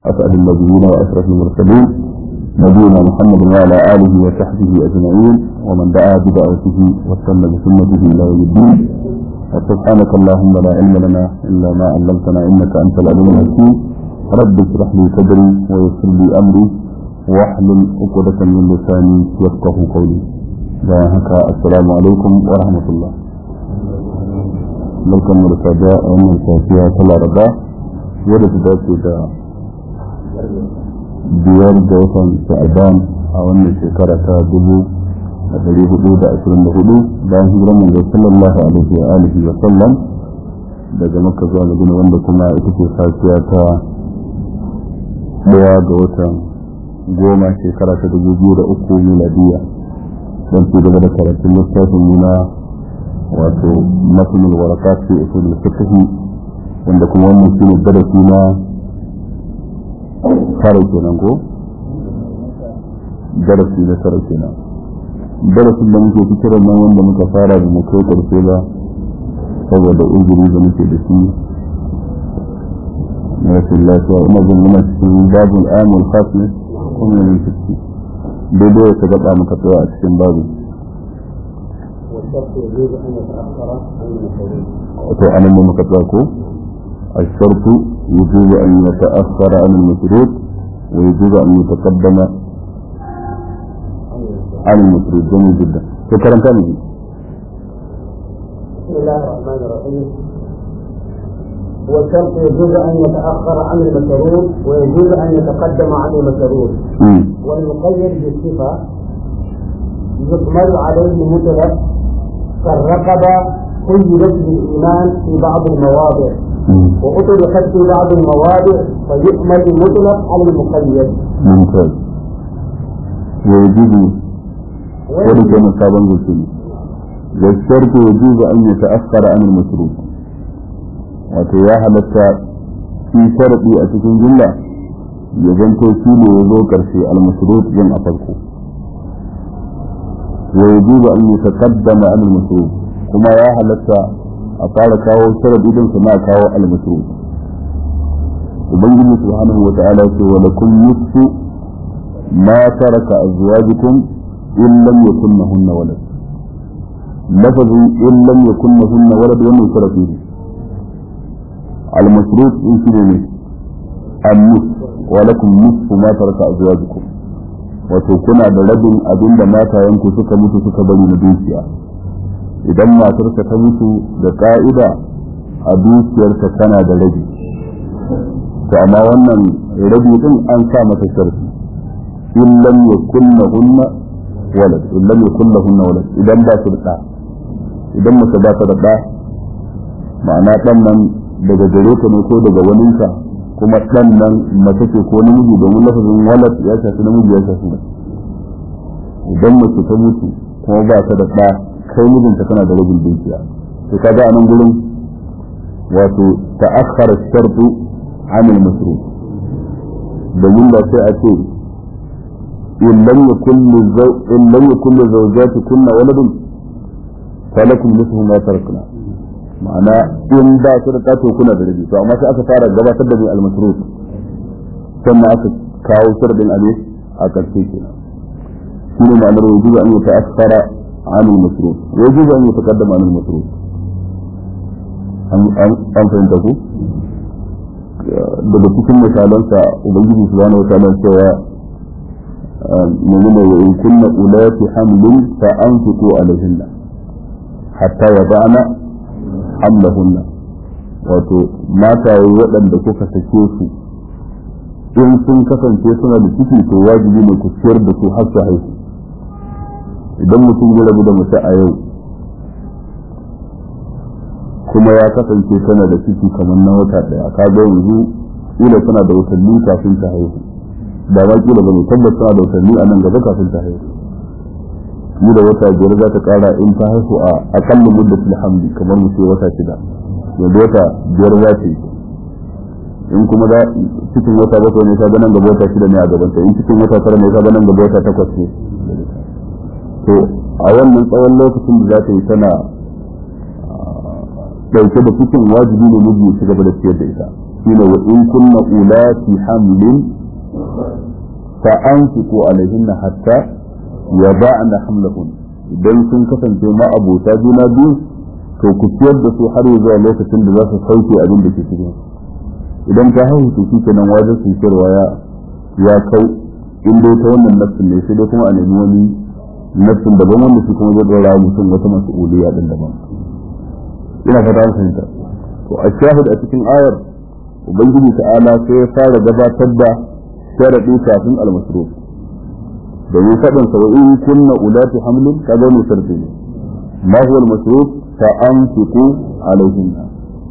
أسأل النبيين وأشرف المرسلين نبينا محمد وعلى آله وصحبه أجمعين ومن دعا بدعوته واستنى بسنته إلى يوم الدين وسبحانك اللهم لا علم لنا إلا ما علمتنا إنك أنت العليم الحكيم رب اشرح لي صدري ويسر لي أمري واحلل عقدة من لساني يفقه قولي هكا السلام عليكم ورحمة الله barkan mu da sada a wannan safiya ta laraba wadda ta dace da biyar da watan sha'aban a wannan shekara ta dubu da dari hudu da ashirin da hudu bayan hijirar manzo sallallahu alaihi wa alihi wa sallam daga makka zuwa madina wanda kuma ita ce safiya ta daya ga watan goma shekara ta dubu biyu da uku miladiya don ci gaba da karatun littafin nuna wato matsalar waraka ce usul fiqh wanda kuma wannan shine darasi na tara kenan ko darasi na tara kenan darasin da muke fikirar nan wanda muka fara da mu kai karshe ba saboda uzuri da muke da shi na rashin lafiya ina jin muna cikin babul amul khasmi kuma ne ciki daidai ya gaba muka tsaya a cikin babu والشرط يجوز ان يتاخر عن المشروط وتعلم مكتبكم الشرط يجوز أن يتأخر عن المشروط ويجوز أن يتقدم عن المشروط جميل جدا شكرا كامل بسم الله الرحمن الرحيم والشرط يجوز ان يتاخر عن المشروط ويجوز ان يتقدم عن المشروط والمقيد بالصفه يكمل عليه مطلق كالرقبه قيدت بالايمان في بعض المواضع وأطلقت في بعض المواضع فيؤمل المطلق على المقيد. ممتاز. ويجوز ولك مصابا بالسنة. والشرط يجوز أن يتأخر عن المشروط. وتياها لك في شرطي أتكون جملة يزنتو شيء يذكر في المشروط جمع فرقه. ويجوز أن يتقدم عن المشروط كما يا هلتا a fara kawo sharadi din su na kawo al-masruf ubangiji subhanahu wa ta'ala ce wa lakum nisfu ma taraka azwajukum in lam yakunhunna walad lafazin in lam yakunhunna walad wannan sharafi ne al-masruf in shi ne an-nis wa lakum nisfu ma taraka azwajukum wato kuna da rabin abinda matayenku suka mutu suka bari na dukiya idan matarka ta mutu da ka'ida a dukiyarka tana da rabi to amma wannan rabi din an sa mata sharfi in lam yakunna hunna walad in lam yakunna hunna walad idan ba su da idan mace ba ta da da ma'ana dan nan daga gare ta ne ko daga waninka kuma dan nan mace ce ko namiji domin lafazin walad ya shafi namiji ya shafi mace idan mace ta mutu kuma ba ta da da kai mijinta kana da rabin dukiya to kaga a nan gurin wato ta'akhkhara shartu an al-masruf domin da sai a ce in lam yakun lizaw in lam yakun lizawjati kunna waladun falakum nisfu ma tarakna ma'ana in ba su da tato kuna da rabi to amma sai aka fara gabatar da mai al-masruf sannan aka kawo sharadin abin a karshe kenan shine ma'anar wujuba an yi ta'akhkhara عن المصروف ويجوز أن يتقدم عن المصروف an fahimta ku daga cikin misalansa ubangiji subhanahu wataala cewa menene wa in kunna ulati hamlin fa anfiqu alaihinna hatta yada'na hamlahunna wato mataye waɗanda kuka sake su in sun kasance suna da ciki to wajibi ne ku ciyar da su har su haihu idan mutum ya rabu da mace a yau kuma ya kasance tana da ciki kamar na wata daya ka ga yanzu kila tana da watanni kafin ta haihu ba ma kila ba ne tabbas tana da watanni a nan gaba kafin ta haihu ni da wata biyar za ta kara in ta haihu a akalla muddatul hamdi kamar mu ce wata shida yanzu wata biyar za ta yi in kuma da cikin wata bakwai ne ta ga nan gaba wata shida ne a gabanta in cikin wata tara ne ta ga nan gaba wata takwas ne to a wannan tsawon lokacin da za ta yi tana dauke da cikin wajibi ne miji ya gaba da ciyar da ita shine wa in kunna ulati hamlin fa anfiqu alaihinna hatta yada'na hamlahun idan sun kasance ma abota juna biyu to ku ciyar da su har zuwa lokacin da za su sauke abin da ke cikin idan ta haihu to shikenan wajen su kirwa ya ya kai in dai ta wannan nafsin ne sai dai kuma a nemi wani nafsin daban wanda shi kuma zai dora mutum wata mas'uliyya din daban ina fata an fahimta to a shahid a cikin ayar ubangiji ta'ala sai ya fara gabatar da sharadi kafin al-masruf domin faɗin sa wa in kunna ulati hamlin kaga ne sharadi ne ma huwa al-masruf fa anfiqu alayhinna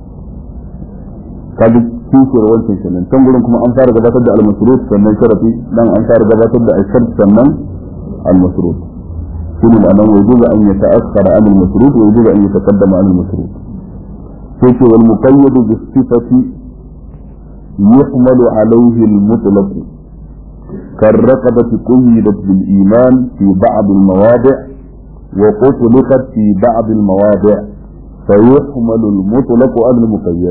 kaga kishiyar wancan kenan can gurin kuma an fara gabatar da al-masruf sannan sharadi dan an fara gabatar da al-shart sannan al-masruf shine da nan yajuzu an yata'akhkhara an al-masruf wa yajuzu an yataqaddama an al-masruf sai ce wal muqayyad bi sifati yuhmalu alayhi al-mutlaq كالرقبة قيدت بالإيمان في بعض المواضع وأطلقت في بعض المواضع فيحمل المطلق على المقيد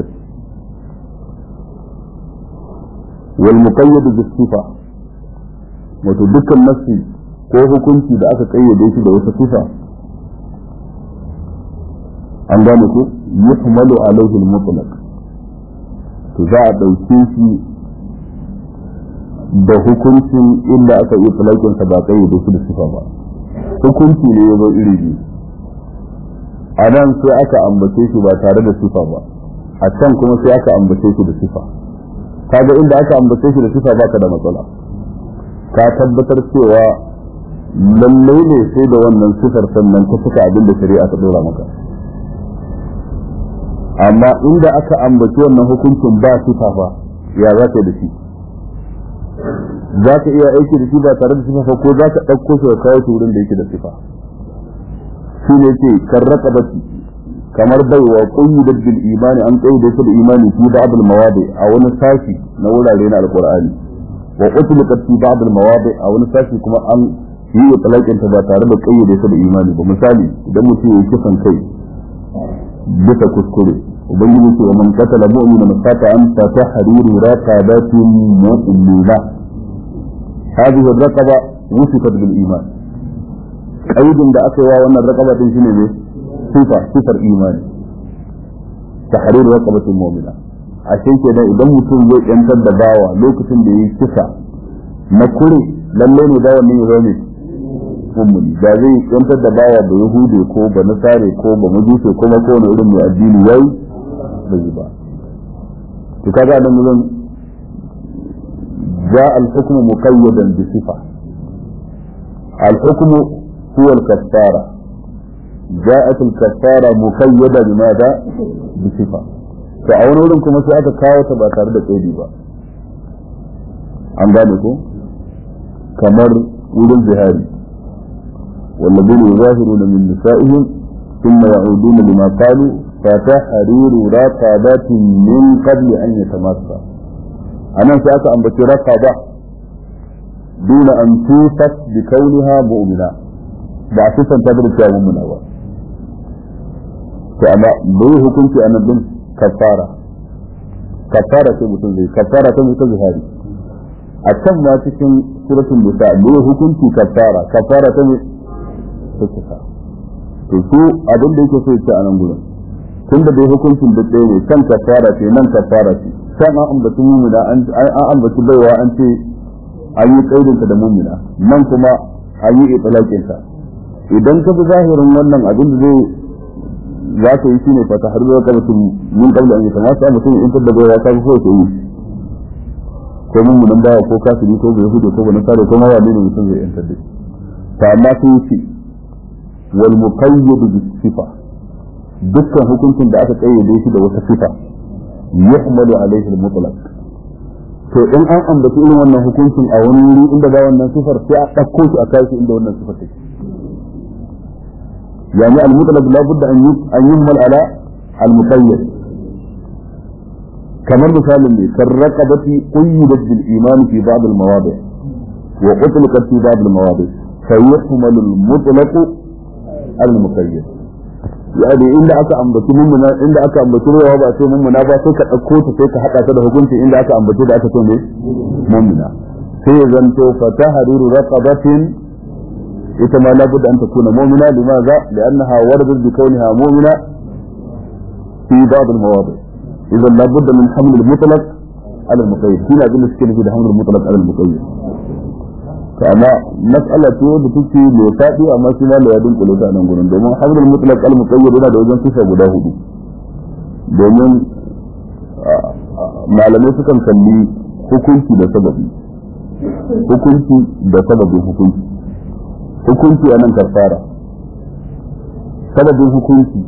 والمقيد بالصفة وتدك النفس ko hukunci da aka kayyade shi da wata sifa an gane ko yuhmalu alaihi al-mutlaq to za a dauke shi da hukuncin inda aka yi talakin sa ba kayyade shi da sifa ba hukunci ne ya zo iri biyu a nan sai aka ambace shi ba tare da sifa ba a can kuma sai aka ambace shi da sifa kaga inda aka ambace shi da sifa baka da matsala ka tabbatar cewa lallai ne sai da wannan sifar sannan ka suka abin da shari'a ta dora maka amma inda aka ambaci wannan hukuncin ba sifa ba ya za ka da shi za ka iya aiki da shi ba tare da sifa ba ko za ka ɗauko shi ka kawo shi wurin da yake da sifa shi ne ce karraka bati kamar baiwa qayyidat bil imani an qayyade shi da imani fi ba'd al mawadi a wani sashi na wurare na alqur'ani wa utliqat fi ba'd al mawadi a wani sashi kuma an yi talakin ta ba tare da qayyade shi da imani ba misali idan mutum ya kisan kai bisa kuskure ubangiji ce wa man qatala mu'minan fata'an fa tahriru raqabatin mu'mina hadhihi ar-raqaba wusifat bil iman qaidin da aka yi wa wannan raqaba din shine ne sifa sifar imani tahriru raqabatin mu'mina a cikin kenan idan mutum zai yantar da bawa lokacin da yayi kisa na kure lalle ne bawa ne ya zama mummuni da zai yantar da bawa da yahude ko ba nasare ko ba majuse ko ma kowane irin mai addini yayi bai yi ba to kaga nan mun جاء الحكم مقيدا بصفة الحكم هو الكفارة جاءت الكفارة مقيدة بماذا بصفة فأولا كما سأتى كاوة بأتارد قيدي با عن ذلك كمر ولن زهاري والذين يظاهرون من نسائهم ثم يعودون لما قالوا فتحرير رقبات من قبل أن يتماسا أنا سأتى أن بكي رقبة دون أن توصف بكونها مؤمنة بعثة تدرك يا مؤمنة فأنا ليه كنت أنا بن كفارة كفارة mutum zai kafara ta mutum zahari a can ma cikin suratul nisa ne hukunci kafara kafara ta ne ta kisa to su abin da yake so ya ce a nan gurin tun da dai hukuncin da ɗaya ne kan kafara ce nan kafara ce can an ambaci mumina an ambaci baiwa an ce an yi kaidinta da mumina nan kuma an yi itlaqinta idan ka bi zahirin wannan abin da zai za ka yi shine fata har zuwa kamar mun kabla an yi kama sai mutum in tabda baiwa ka so ka yi ko mummunan bawa ko kafiri ko bai hudu ko ba nasara ko ma wani ne mutum zai yantar da shi ta amma sai yi wal muqayyad bi sifa dukkan hukuncin da aka kayyade shi da wata sifa yuhmalu alaihi al-mutlaq to in an ambaci irin wannan hukuncin a wani wuri inda ba wannan sifar sai a ɗauko shi a kai shi inda wannan sifar take yani al-mutlaq la budda an an yuhmal ala al-muqayyad kamar misalin ne kan raqabati qayyidat bil iman fi ba'd al-mawadi wa utlaqat fi ba'd al-mawadi fa yuhmalu al-mutlaq al-muqayyad yani inda aka ambaci mummuna inda aka ambaci ruwa ba sai mummuna ba sai ka dauko ta sai ka hada ta da hukunci inda aka ambaci da aka ce ne mummuna sai ya zanto fatahariru raqabatin ita ma labudda an takuna mu'mina limaza li'annaha waradat bi kauniha mu'mina fi ba'd al-mawadi idan labudda min haml al-mutlaq ala al-muqayyad kina bin suke nufi da haml al-mutlaq ala al-muqayyad to amma mas'ala ce da take mai fadi amma shi ma ya dinkule ta nan gurin domin haml al-mutlaq ala al-muqayyad yana da wajen sifa guda hudu domin malamai sukan kalli hukunci da sababi hukunci da sababin hukunci hukunci a nan kafara sababin hukunci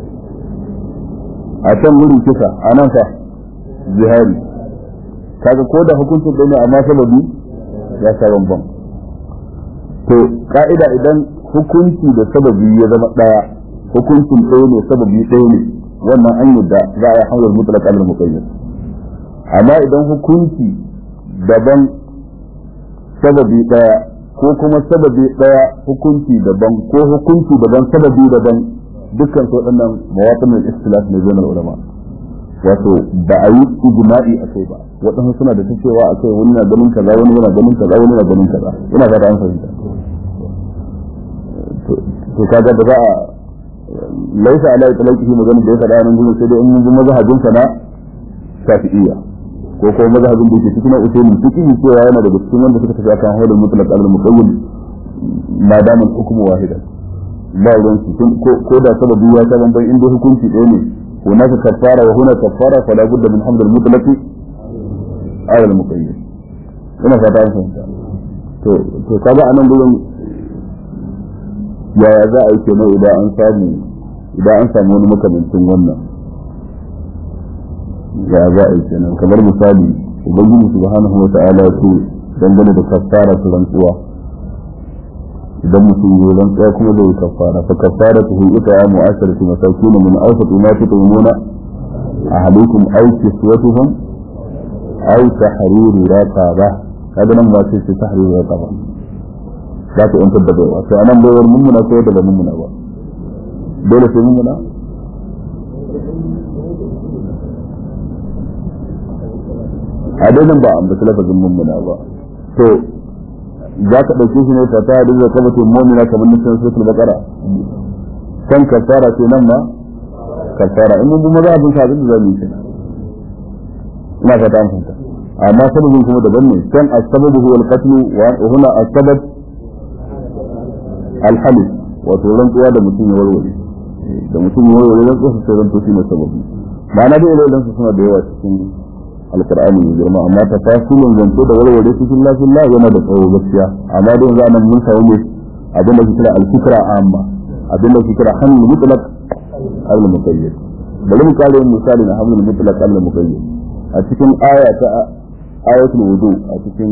a can wurin kisa a nan fa jihari kaga ko da hukuncin ɗaya ne amma sababi ya sha bambam to ka'ida idan hukunci da sababi ya zama ɗaya hukuncin ɗaya ne sababi ɗaya ne wannan an yadda za a yi hanyar mutlaq al muqayyad amma idan hukunci daban sababi ɗaya ko kuma sababi ɗaya hukunci daban ko hukunci daban sababi daban dukkan su waɗannan mawaqin al-ikhtilaf ne zai ulama wato ba a yi ijma'i a kai ba waɗansu suna da ta cewa a kai wani na ganin kaza wani yana ganin kaza wani yana ganin kaza ina fata an fahimta to kaga da za a laisa ala itlaqi magana da ya faɗa nan gurin sai dai in mun ji mazhabin sa na shafi'iyya ko kuma mazhabin da yake cikin usulul fiqh cewa yana daga cikin wanda suka tafi akan hawlul mutlaq al muqayyad ma dama al-hukmu wahidan ba ruwan su ko da sababi ya ta banban inda hukunci ɗaya ne هناك كفارة وهنا كفارة فلا بد من حمل المطلق على المقيد ina fata an fahimta to to kaga anan gurin yaya za a yi kenan idan an samu idan an samu wani makamancin wannan ya za a yi kenan kamar misali ubangiji subhanahu wa ta'ala ya ce dangane da kafara ta rantsuwa idan mutum ya rantsuwa kuma zai kafara fa kafara ta hu ita ya mu'asharati masakin min awsat ma tutumuna ahlikum aw kiswatuhum aw tahriru raqaba kaga nan ba sai tahriru raqaba za ka yantar da baiwa to anan baiwar mummuna ko da ba mummuna ba dole sai mummuna a dai nan ba an bata lafazin mummuna ba to za ka ɗauke shi ne ta ta da zai kama tun mummuna kamar nufin suratul baqara kan kafara ce nan ma kafara in mun bi maza abin sabin da zamu yi kenan ina fata an fahimta amma sababin kuma daban ne kan as-sababu huwa al-qatl wa huna as-sabab al-halif wato rantsuwa da mutum ya warware da mutum ya warware rantsuwa sai rantsuwa shi ne sababi ma'ana da irin su suna da yawa cikin alqur'ani mai girma amma ta fasilin zance da warware su fil lafillah yana da tsawo gaskiya amma da yanzu anan mun samu ne abin da ke kira al-fikra amma abin da ke kira hamlul mutlaq al-muqayyad bari mu kare misali na hamlul mutlaq al-muqayyad a cikin aya ta ayatul wudu a cikin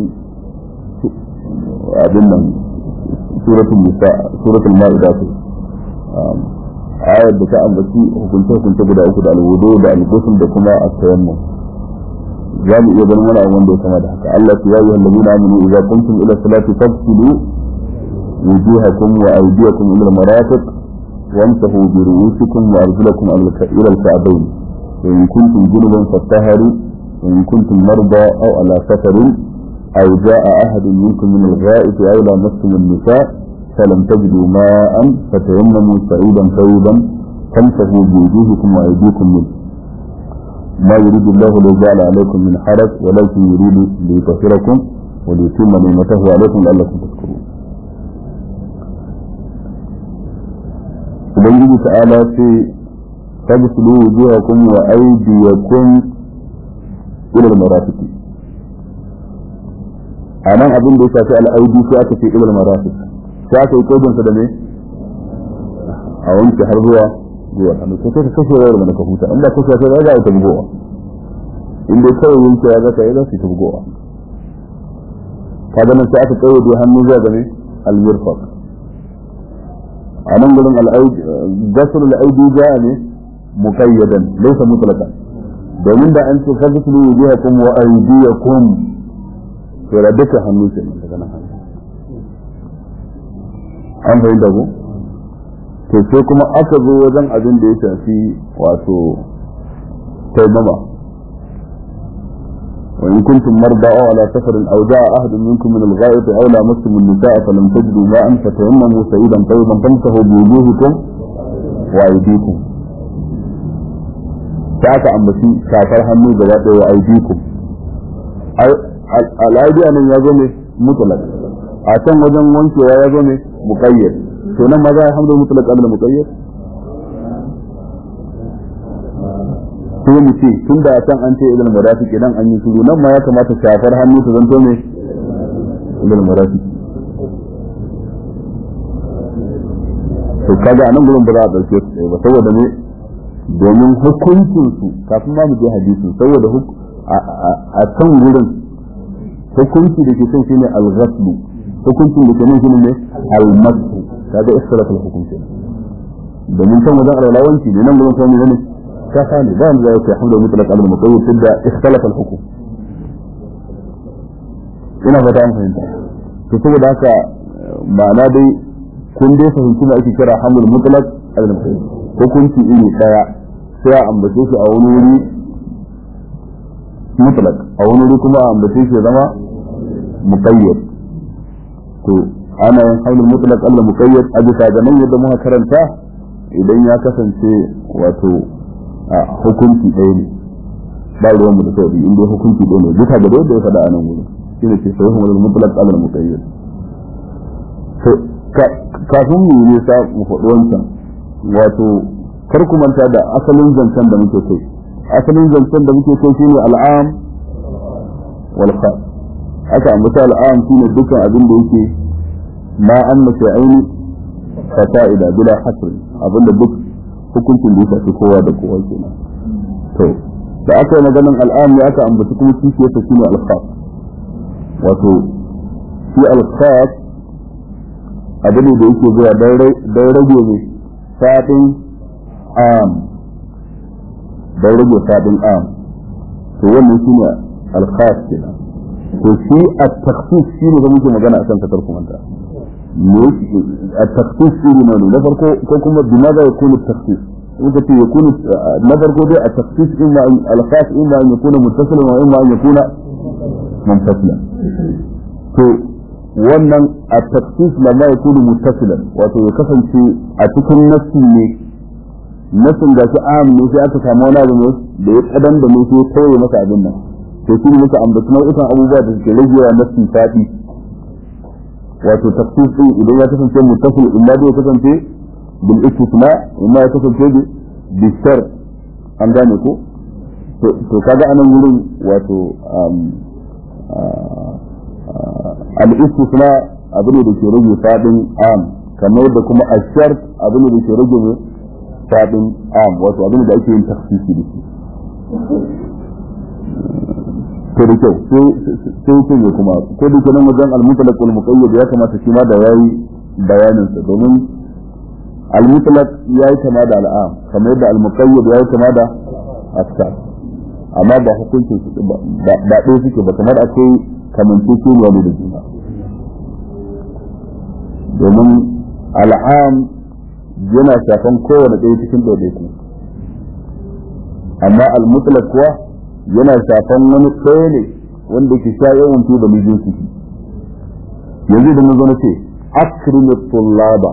abin nan suratul nisa suratul maida ce ayar da ta ambaci hukunce hukunce guda uku da alwudu da al-ghusl da kuma at-tayammum za mu iya ganin wani abu wanda ya kama da haka Allah ya yi allazina amanu idza qumtum ila salati faghsilu wujuhakum wa aydiyakum ila al-marafiq وامسحوا برؤوسكم وارجلكم الى الكعبين وان كنتم جنبا فاطهروا وان كنتم مرضى او على سفر او جاء احد منكم من الغائط او لامستم النساء فلم تجدوا ماء فتيمموا سعيدا طيبا فامسحوا بوجوهكم وايديكم منه ما يريد الله ليجعل عليكم من حرج ولكن يريد ليطهركم وليتم نعمته عليكم لعلكم تشكرون ubangiji ta'ala ce fagsilu wujuhakum wa aydiyakum ila al-marafiq anan abin da ya shafi al-aidi sai aka ce ila al-marafiq sai aka yi kodin sa da me a wanke har zuwa zuwa hannu sai ka kashe wayar mana ka huta inda kashe sai za ta bugowa in dai kawai wanke ya zaka yi za su ta bugowa kaga nan sai aka kayyade hannu zuwa ga me al-mirfaq a nan gurin gasar al'aidi ja ne muqayyadan laysa mutlaqan domin da an ce fagsilu wujuhakum wa aydiyakum to da duka hannu ce daga nan hannu an fahimta ko to sai kuma aka zo wajen abin da ya shafi wato taimama وإن كنتم مرضى أو على سفر أو جاء أحد منكم من الغائط أو لامستم النساء فلم تجدوا ماء فتيمموا سعيدا طيبا فامسحوا بوجوهكم وأيديكم فأتى أمبتي شافر حنو جواب وأيديكم الأيدي أن يزوم مطلق أتم وجن وانك ويزوم مقيد سنة ماذا الحمد مطلق قبل مقيد sai mu ce tun da can an ce ilal murafiq idan an yi shiru nan ma ya kamata shafar hannu ta zanto ne ilal murafiq to kaga anan gurin ba za a dauke su ba saboda ne domin hukuncin su kafin ma mu je hadisin saboda a can gurin hukunci da ke kan shine al-ghaslu hukuncin da ke nan shine ne al-masu kaga istilafal hukunci domin can wajen alwalawanci ne nan gurin kuma ne كفاني لا ذلك حمل مطلق على المقيد تبدا اختلف الحكم ina fata an fahimta to saboda haka ma'ana dai kun dai fahimci da ake kira hamul mutlaq al muqayyad hukunci iri daya sai a ambace shi a wani wuri mutlaq a wani wuri kuma a ambace shi zama muqayyad to ana yin hamul mutlaq al muqayyad a bisa ga nan yadda muka karanta idan ya kasance wato a hukunci ɗaya ne ba ruwan mu da sauri in dai hukunci ɗaya ne duka da yadda ya faɗa a nan wurin shi ne ke sahihun wani mutlaq alal muqayyad to kafin mu yi nisa mu faɗi wancan wato kar ku manta da asalin zancen da muke kai asalin zancen da muke kai shine al'am wal khas aka ambata al'am shine dukkan abin da yake ma anna shay'aini fasa'ida bila hasr abinda duk hukuncin da ya shafi kowa da kowa kenan to da aka yi maganin al'am ya aka ambaci kuma kishiyarsa shi ne alkhas wato shi alkhas abu ne da yake zuwa don rage ne fadin am don rage fadin am to wannan shi ne alkhas kenan to shi a taksis shi ne da muke magana a kan kasar kumanta التخصيص فيه ماله نفرقه كما بماذا يكون التخصيص انت يكون نفرقه ده التخصيص اما الخاص اما ان يكون متصلا واما ان يكون منفصلا to wannan a taksis lamma ya kunu muttasilan wato ya kasance a cikin nassi ne nassin ga shi am ne sai aka samu wani abu ne da ya kadan da ne sai ya tauye masa abin nan to shi ne muka ambaci nau'ikan abubuwa da suke ragewa nassi fadi wato tafsir din idan ya kasance muttasil illa da ya kasance bil istisna imma ya kasance bi shar an gane ko to kaga anan wurin wato al istisna abu ne da ke rage fadin am kamar da kuma ashar abu ne da ke rage fadin am wato abu ne da ake yin tafsiri da shi to da kyau sai ce ne kuma ko da kenan wajen al-mutlaq wal muqayyad ya kamata shi ma da yayi bayanin sa domin al-mutlaq yayi kama da al'am kamar yadda al-muqayyad yayi kama da askar amma ba hukuncin su ba ba ɗaya suke ba kamar akwai kamance su ne da juna domin al'am yana shafan kowane ɗaya cikin ɗaiɗaiku amma al-mutlaq kuwa yana shafan wani ɗaya ne wanda ke sha yawan fi da mijin su yanzu da mun zama ce akrimu tullaba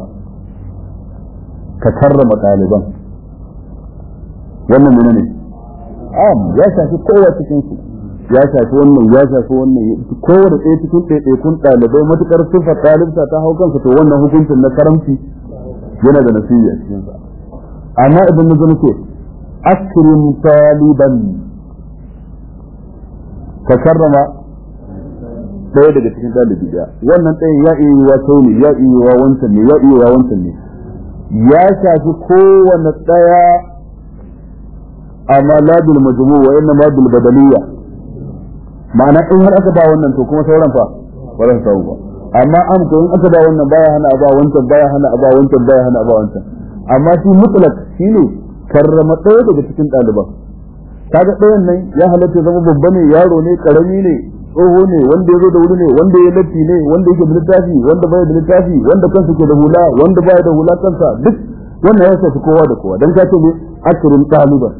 ka karrama ɗaliban wannan mene ne am ya shafi kowa cikin su ya shafi wannan ya shafi wannan kowane ɗaya cikin ɗaiɗaikun ɗalibai matuƙar sifar ɗalibta ta hau kansa to wannan hukuncin na karamci yana da nasibi a cikinsa amma idan mun zama ce akrim taliban ka karrama ɗaya daga cikin ɗalibi ɗaya wannan ɗaya ya iya yiwa sau ne ya iya yiwa wancan ne ya iya yiwa wancan ne ya shafi kowane ɗaya amma la bil majmu wa inna ma bil badaliyya ma'ana in har aka ba wannan to kuma sauran fa ba za su samu ba amma an ko in aka ba wannan baya hana a ba wancan baya hana a ba wancan baya hana a ba wancan amma shi mutlak shine karrama ɗaya daga cikin ɗaliban kaga ɗayan nan ya halatta zama babba ne yaro ne karami ne tsoho ne wanda ya zo da wuri ne wanda ya latti ne wanda yake da littafi wanda baya da littafi wanda kansa ke da hula wanda baya da hula kansa duk wannan ya shafi kowa da kowa dan ka ce ne akrim taliban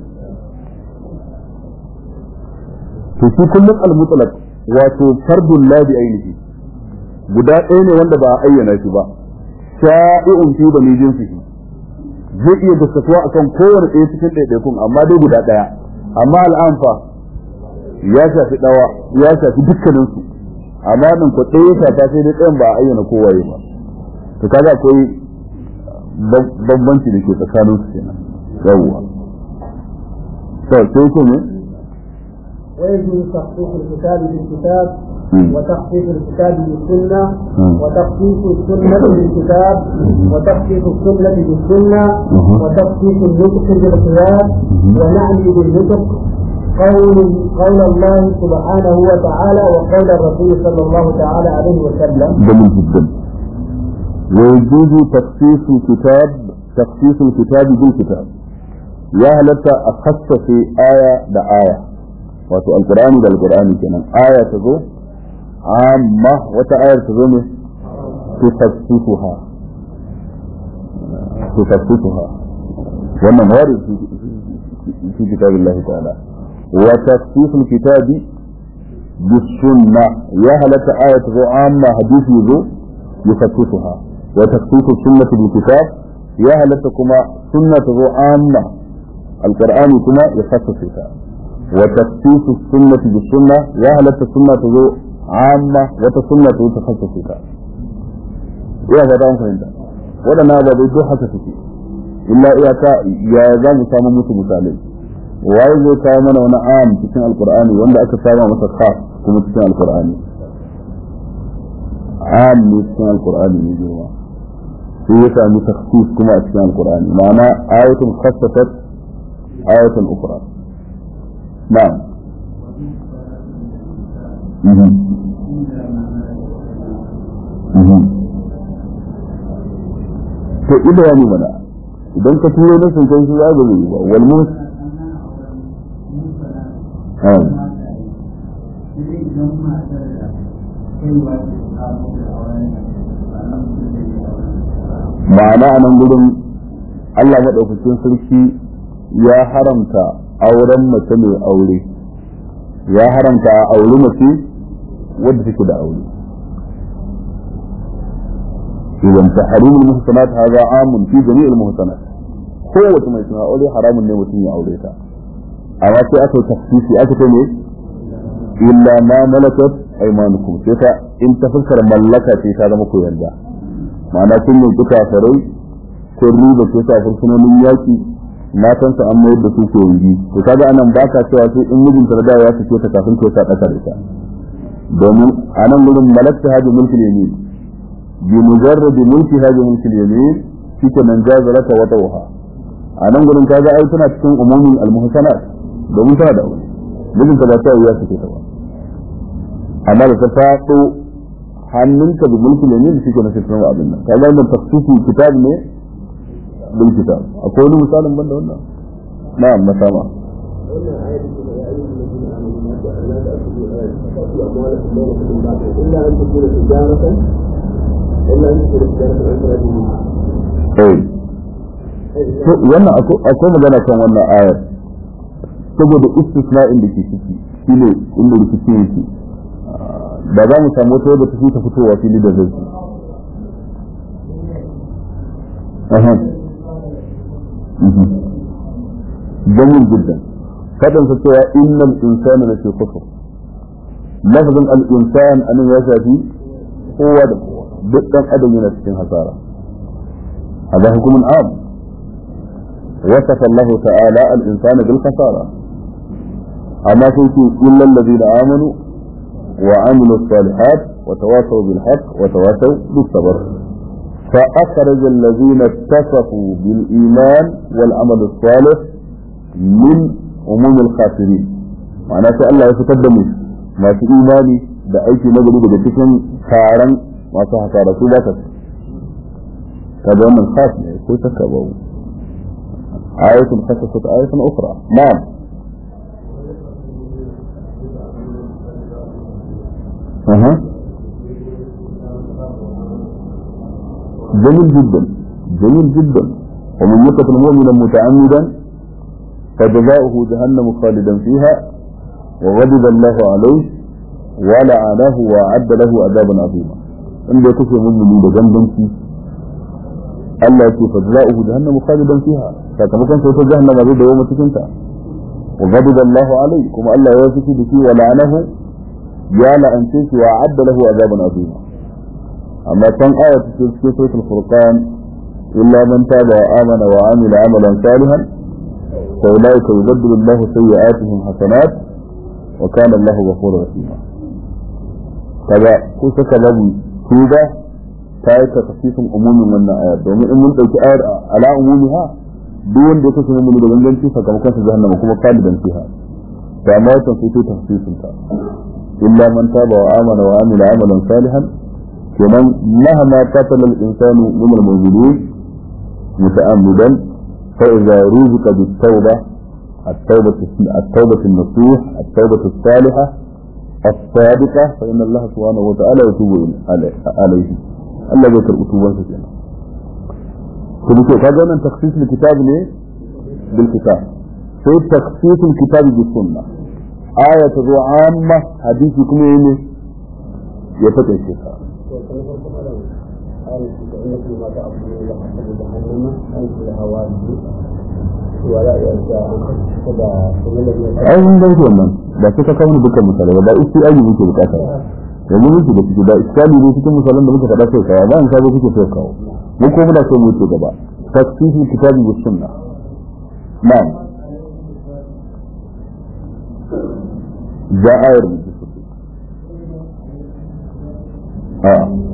to shi kullum al-mutlaq wato fardun la bi ainihi guda ɗaya ne wanda ba a ayyana shi ba sha'i'un fi da mijin shi zai iya gaskatuwa akan kowane ɗaya cikin ɗaiɗaikun amma dai guda ɗaya amma al'amfa ya shafi ɗawa ya shafi dukkanin su amma nan ko ɗaya shafa sai dai ɗayan ba a ayyana kowaye ba to kaga akwai bambanci da ke tsakanin su kenan yawwa to sai ko ne ويجب تخصيص الكتاب بالكتاب وتخصيص الكتاب بالسنة وتخصيص السنة بالكتاب وتخصيص السنة بالسنة وتخصيص النطق بالقياس ونعني بالنطق قول قول الله سبحانه وتعالى وقول الرسول صلى الله تعالى عليه وسلم. جميل جدا. ويجوز تخصيص الكتاب تخصيص الكتاب بالكتاب. يا هلتا أخص في آية بآية. wato alkur'ani da alkur'ani kenan aya ta zo amma wata ayar ta zo ne tufassisuha tufassisuha wannan wari fi kitabillahi ta'ala wa tafsisul kitabi bisunna ya halatta aya ta zo amma hadisi zo yufassisuha wa tafsisul sunnati bil kitab ya halatta kuma sunna ta zo amma alqur'ani kuma ya fassisa وتخصيص السنة بالسنة يا هل السنة تزو عامة وتسنة تخصصك يا هذا أمر عند ولا نابا بيدو حسسك إلا إياك يا ذا مسامة موسى مسالم waye zai kawo mana wani am cikin alkur'ani wanda aka saba masa khas kuma cikin alkur'ani am ne cikin alkur'ani ne girma sai ya sami takhsis kuma a cikin alkur'ani ma'ana ayatun khassasat ayatun ukhra نعم مهم. مهم. to ida ya mana idan ka turo na sun kai shi za ga yi ba wal mus ma'ana a nan gudun Allah maɗaukakin sarki ya haramta auren mace mai aure ya haramta a auri mace wadda take da aure idan ta harimul muhsanat hadha amun fi jami'il muhsanat kowace mai suna aure haramun ne mutum ya aure ta amma sai aka yi tafsiri aka ce ne illa ma malakat aymanukum sai ta in ta fuskar mallaka ce ta zama ku yarda ma'ana kun yanki kafirai kun riba ce ta fursunonin yaki matansa an mayar da su ke yi to kaga anan ba ka cewa sai in mijinta da ya fice ta kafin ta sa daka ita domin anan gurin malakta hadi mulki yamin bi mujarrad mulki hadi mulki yamin shike nan jazalata wa tawha anan gurin kaga ai tana cikin umumin almuhsanat domin tana da aure mijinta ba ta ya fice ta ba amma da ta faɗo hannunka bi mulki yamin shike na fitin abin nan kaga wannan tafsiri kitab ne بالكتاب أقول مثالا من هنا نعم مسامة إلا أن تكون تجارة إلا أن تكون تجارة أي wannan akwai magana kan wannan ayar saboda istisna'in da ke ciki shi ne inda rikici yake da za mu samu wata wadda ta fi ta fitowa fili da zai جميل جدا فدن فتوى إن الإنسان لفي خسر لفظ الإنسان أن يشافي هو دقا أدم من السكين هزارة هذا حكم عام وصف الله تعالى الإنسان بالخسارة أما تنسي إلا الذين آمنوا وعملوا الصالحات وتواصوا بالحق وتواصوا بالصبر فأخرج الذين اتصفوا بالإيمان والعمل الصالح من عموم الخاسرين معناه الله يتقدم ما في إيماني da aiki na gari daga cikin taron masu hasara su ba ta kaga wannan khas ne ko saka ba ayatun khasasat ayatun ukhra na'am aha جميل جدا جميل جدا ومن يقتل مؤمنا متعمدا فجزاؤه جهنم خالدا فيها وغضب الله عليه ولعنه وأعد له عذابا عظيما عند يكفي مؤمن بجنبنتي Allah ya ce fa za'uhu jahannam khalidan fiha sakamakon sai ta jahannama zai dawo cikin ta wa ghadiba Allahu alai kuma Allah ya fushi da shi wa la'anahu ya la'ance shi wa adda lahu azaban azima amma kan aya ta ce cikin suratul furqan illa man taba wa amana wa amila amalan salihan fa ulaika yubaddilu Allahu sayyi'atihim hasanat wa kana Allahu ghafurur rahim kaga ko saka babu tuba ta yi tafsirin umumin wannan aya domin in mun dauki ayar ala umumiha duk wanda ya kasance mun da ganganci sakamakon sa jahannama kuma khalidan fiha to amma wannan sai ta tafsirin ta illa man taba wa amana wa amila amalan salihan kenan mahama qatala al-insanu min al-mawjudin muta'ammidan fa idza ruziqa bit-tawbah التوبة التوبة النصوح التوبة الصالحة الصادقة فإن الله سبحانه وتعالى يتوب عليه Allah zai karɓi tubansa kenan to dake ka ga nan takhsisul kitab ne bil kitab sai takhsisul kitab bis sunna aya ta zo amma hadisi kuma ne ya fata shi ka ai mun dan wannan ba sai ka kawo dukkan misalai ba isi ayi muke bukata yanzu muke da ciki da iskali ne cikin misalan da muka faɗa sai kawo ba in sabo kuke sai kawo mu ko muna so mu ce gaba tafsirul kitabi was sunna na'am da ayar mu a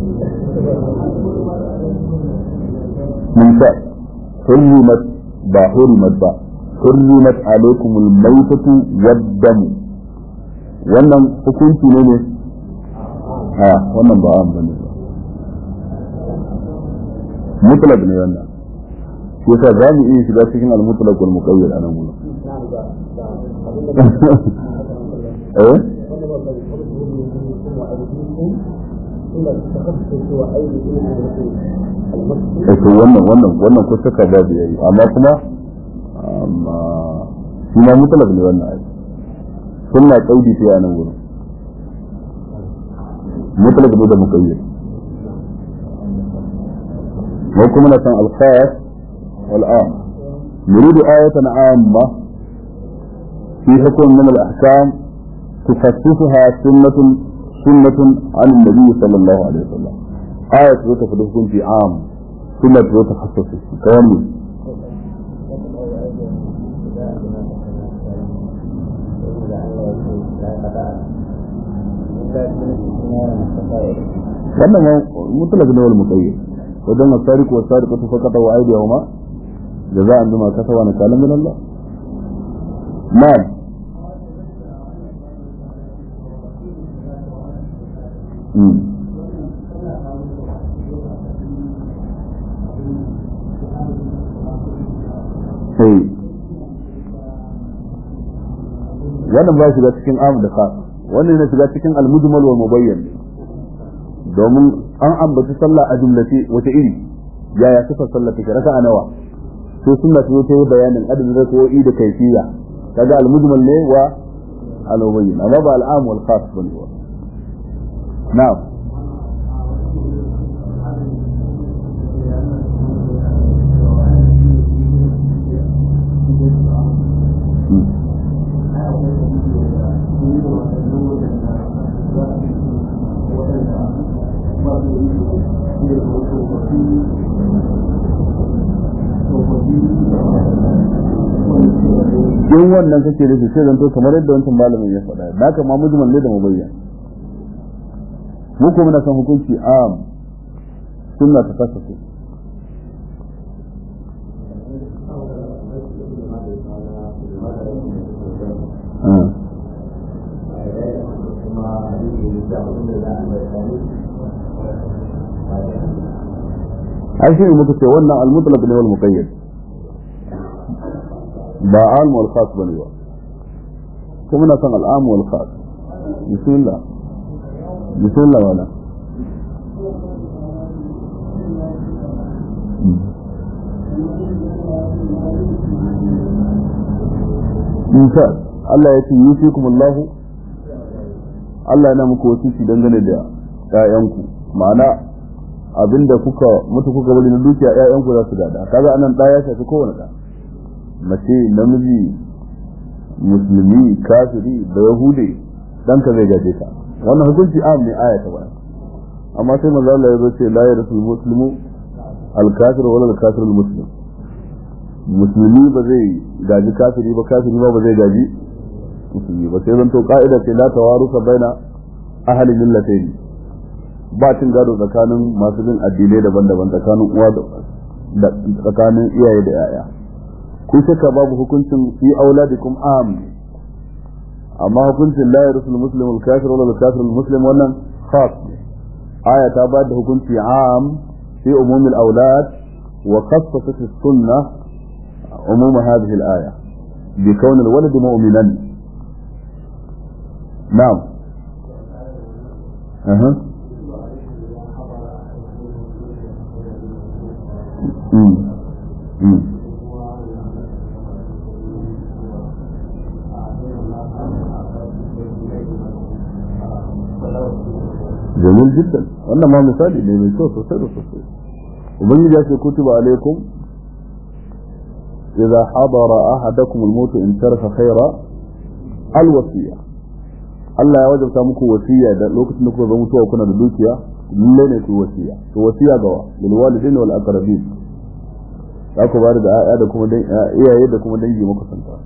mun sa hurrimat ba hurrimat ba hurrimat alaikumul maitatu wad-dam wannan hukunci ne ne a wannan ba an bane ba mutlaq ne wannan shi yasa za mu iya shiga cikin al-mutlaq wal muqayyad anan gurin eh eh to wannan wannan wannan ko saka babu yayi amma kuma amma shi ma mutlaq ne wannan ai sunna kaidi ce anan gurin مطلق ده مقيد وكم مثلا الخاص والعام نريد آية عامة في حكم من الأحكام تخصصها سنة سنة عن النبي صلى الله عليه وسلم آية تتفضل في عام سنة تتخصص كامل wannan ma mutlaq ne wal muqayyad wajen asariku wa sariqatu faqata wa aydihuma jaza'an bima kasawa na kalam min Allah na'am sai wannan ba shiga cikin amu da khas wannan ne shiga cikin al-mujmal wa mubayyan domin an ambaci sallah a jumlace wata iri yaya sifar sallah take raka'a nawa sai sunna ta ta yi bayanin adadin rak'o'i da kaifiya kaga al-mujmal ne wa al-mubayyin amma ba al-am wal khas bane wa na'am in wannan kake nufi sai zanto kamar yadda wancan malamin ya faɗa da haka ma mujmal ne da mubayyan mu kuma na san hukunci am sunna ta fasa su ai shi ne muka ce wannan al-mutlaq ne wal muqayyad ba am wal khas bane ba kuma na san al-am wal khas bismillah bismillah wala Isa Allah ya ce yusikumullahu Allah yana muku wasiki dangane da ƴaƴanku ma'ana abinda kuka mutu kuka bari na dukiya ƴaƴanku za su gada kaga anan ɗa ya shafi kowane ɗa mace namiji musulmi kafiri da yahudi ɗanka zai gaje ka wannan hukunci am ne aya ta baya amma sai manzo Allah ya zo ce la yarsul muslimu al kafir wala al kafir al muslim musulmi ba zai gaji kafiri ba kafiri ba ba zai gaji musulmi ba sai zan to ka'ida ce la tawaruka baina ahli millatayn ba cin gado tsakanin masu bin addinai daban-daban tsakanin uwa da tsakanin iyaye da yaya ku shakka babu hukuncin fi auladikum am amma hukuncin la yarsul muslimu al kafir wala al kafir al muslim wannan khas aya ta ba da hukunci am fi umumil aulad wa khassasat as-sunnah عموم هذه الآية بكون الولد مؤمنا نعم أها أمم أمم جميل جدا wannan ma misali ne mai kyau sosai da sosai ubangiji ya ce kutuba alaikum إذا حضر أحدكم الموت إن ترك خيرا الوصية Allah ya wajabta muku wasiya da lokacin da kuka zo mutuwa kuna da dukiya lalle ne ku wasiya to wasiya ga wa lil walidaini wal aqrabin za ku bada da ayya da kuma iyaye da kuma dangi muku santa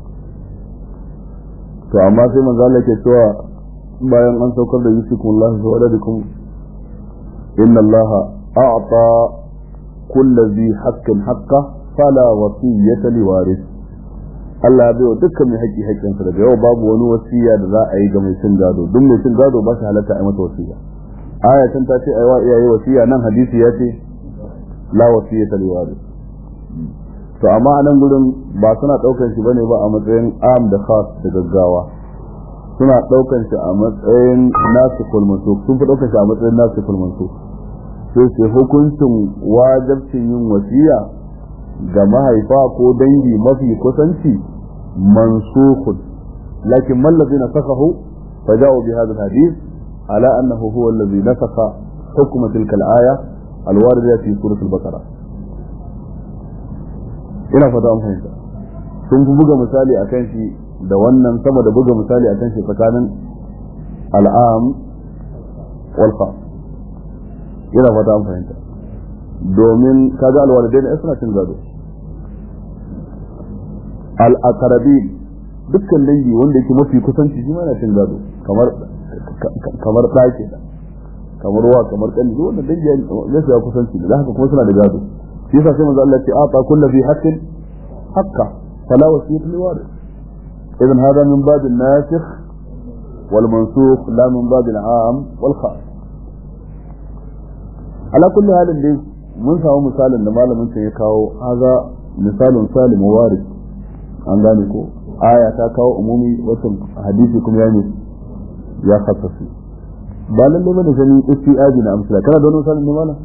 to amma sai manzo Allah ke cewa bayan an saukar da yusikum Allah wa waladikum inna Allah a'ta kulli dhi haqqin haqqahu fala wasiyyata liwaris Allah ya baiwa dukkan mai haƙƙi haƙƙinsa daga yau babu wani wasiya da za a yi ga mai cin gado duk mai cin gado ba shi halatta a masa wasiya aya can ta ce aiwa iyaye wasiya nan hadisi ya ce la wasiyyata liwaris to amma a nan gurin ba suna ɗaukar shi bane ba a matsayin am da khas da gaggawa suna ɗaukar shi a matsayin nasu kulmansu sun fi ɗaukar shi a matsayin nasu kulmansu sai ce hukuncin wajabcin yin wasiya ga mahaifa ko dangi mafi kusanci mansukhun lakin man ladina sakahu faja'u bi hadha alhadith ala annahu huwa alladhi nasakha hukm tilka alaya alwarida fi surah al-baqara ina fata an fahimta sun fi buga misali akan shi da wannan sama da buga misali akan shi tsakanin al'am wal khas ina fata an fahimta domin kaga alwalidai ne suna cin gado al'akarabi dukkan dangi wanda yake mafi kusanci shi ma yana cin gado kamar kamar ɗake da kamar wa kamar ƙani duk wanda dangi ya shiga kusanci da haka kuma suna da gado shi yasa sai manzo Allah ya ce ata kullu bi haqqin haqqa fala wasiyatu li waris idan hada min bab an-nasikh wal mansukh la min bab al-am wal khas ala kulli halin dai mun samu misalin da malamin can ya kawo haza misalin salim waris an gane ko aya ta kawo umumi wata hadisi kuma ya ne ya khassasu ba lalle bane sani istiaji na amsala kana da wani misalin ne malam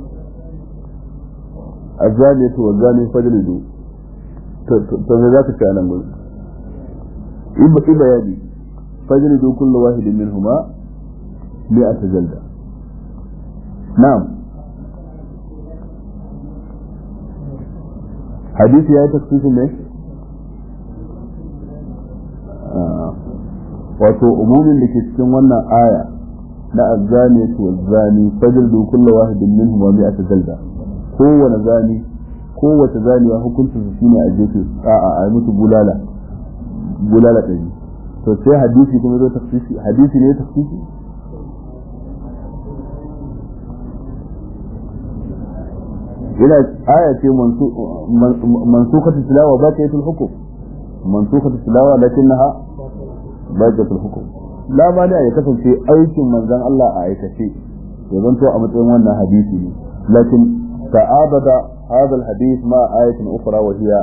azali to wazali fajlidu to to me zaka ce anan gurin ibba ibba yadi fajlidu kullu wahidin minhuma mi'ata jalda na'am hadisi ya yi tafsirin ne wato umumin da ke cikin wannan aya na azzani to zani fajr kullu wahidin minhum wa mi'ata jalda kowane zani kowace zaniya hukuncin su shine a jefe a'a a musu bulala bulala ɗari to sai hadisi kuma zo tafsiri hadisi ne tafsiri ina aya ce mansukatu tilawa ba ta yi hukum mansukatu tilawa lakinnaha ba ta yi hukum la ma da ya kasance aikin manzon Allah a aikace ya zanto a matsayin wannan hadisi ne lakin ta'abada hadha alhadith ma ayatin ukhra wa hiya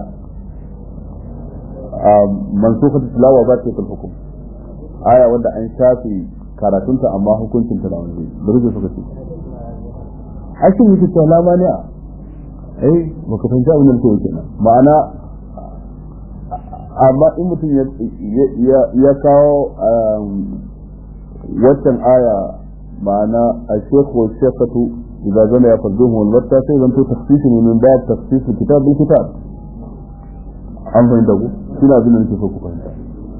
mansukatu tilawa ba ta yi hukum aya wanda an shafi karatunta amma hukuncin ta da wani da rubuce suka ce ashin yake cewa la ma eh baka fahimci abin da nake kenan ma'ana amma in mutum ya kawo waccan aya ma'ana a shekhu wa shekhatu idza zana ya farduhu wal watta sai zan to tafsiri ne min bab tafsir kitab bil kitab an fahimta ku shine abin da nake so ku fahimta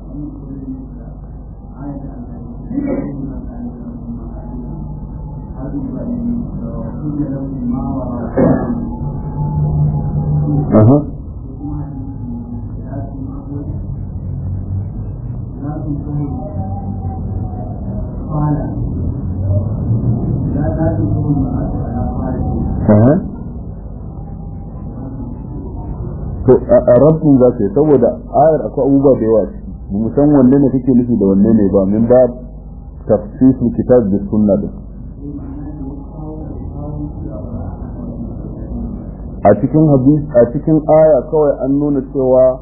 أها أها to a rabin za ta yi saboda ayar akwai abubuwa da yawa ba mu san wanne ne kake nufi da wanne ne ba min ba tafsirin kitab da sunna din a cikin hadis a cikin aya kawai an nuna cewa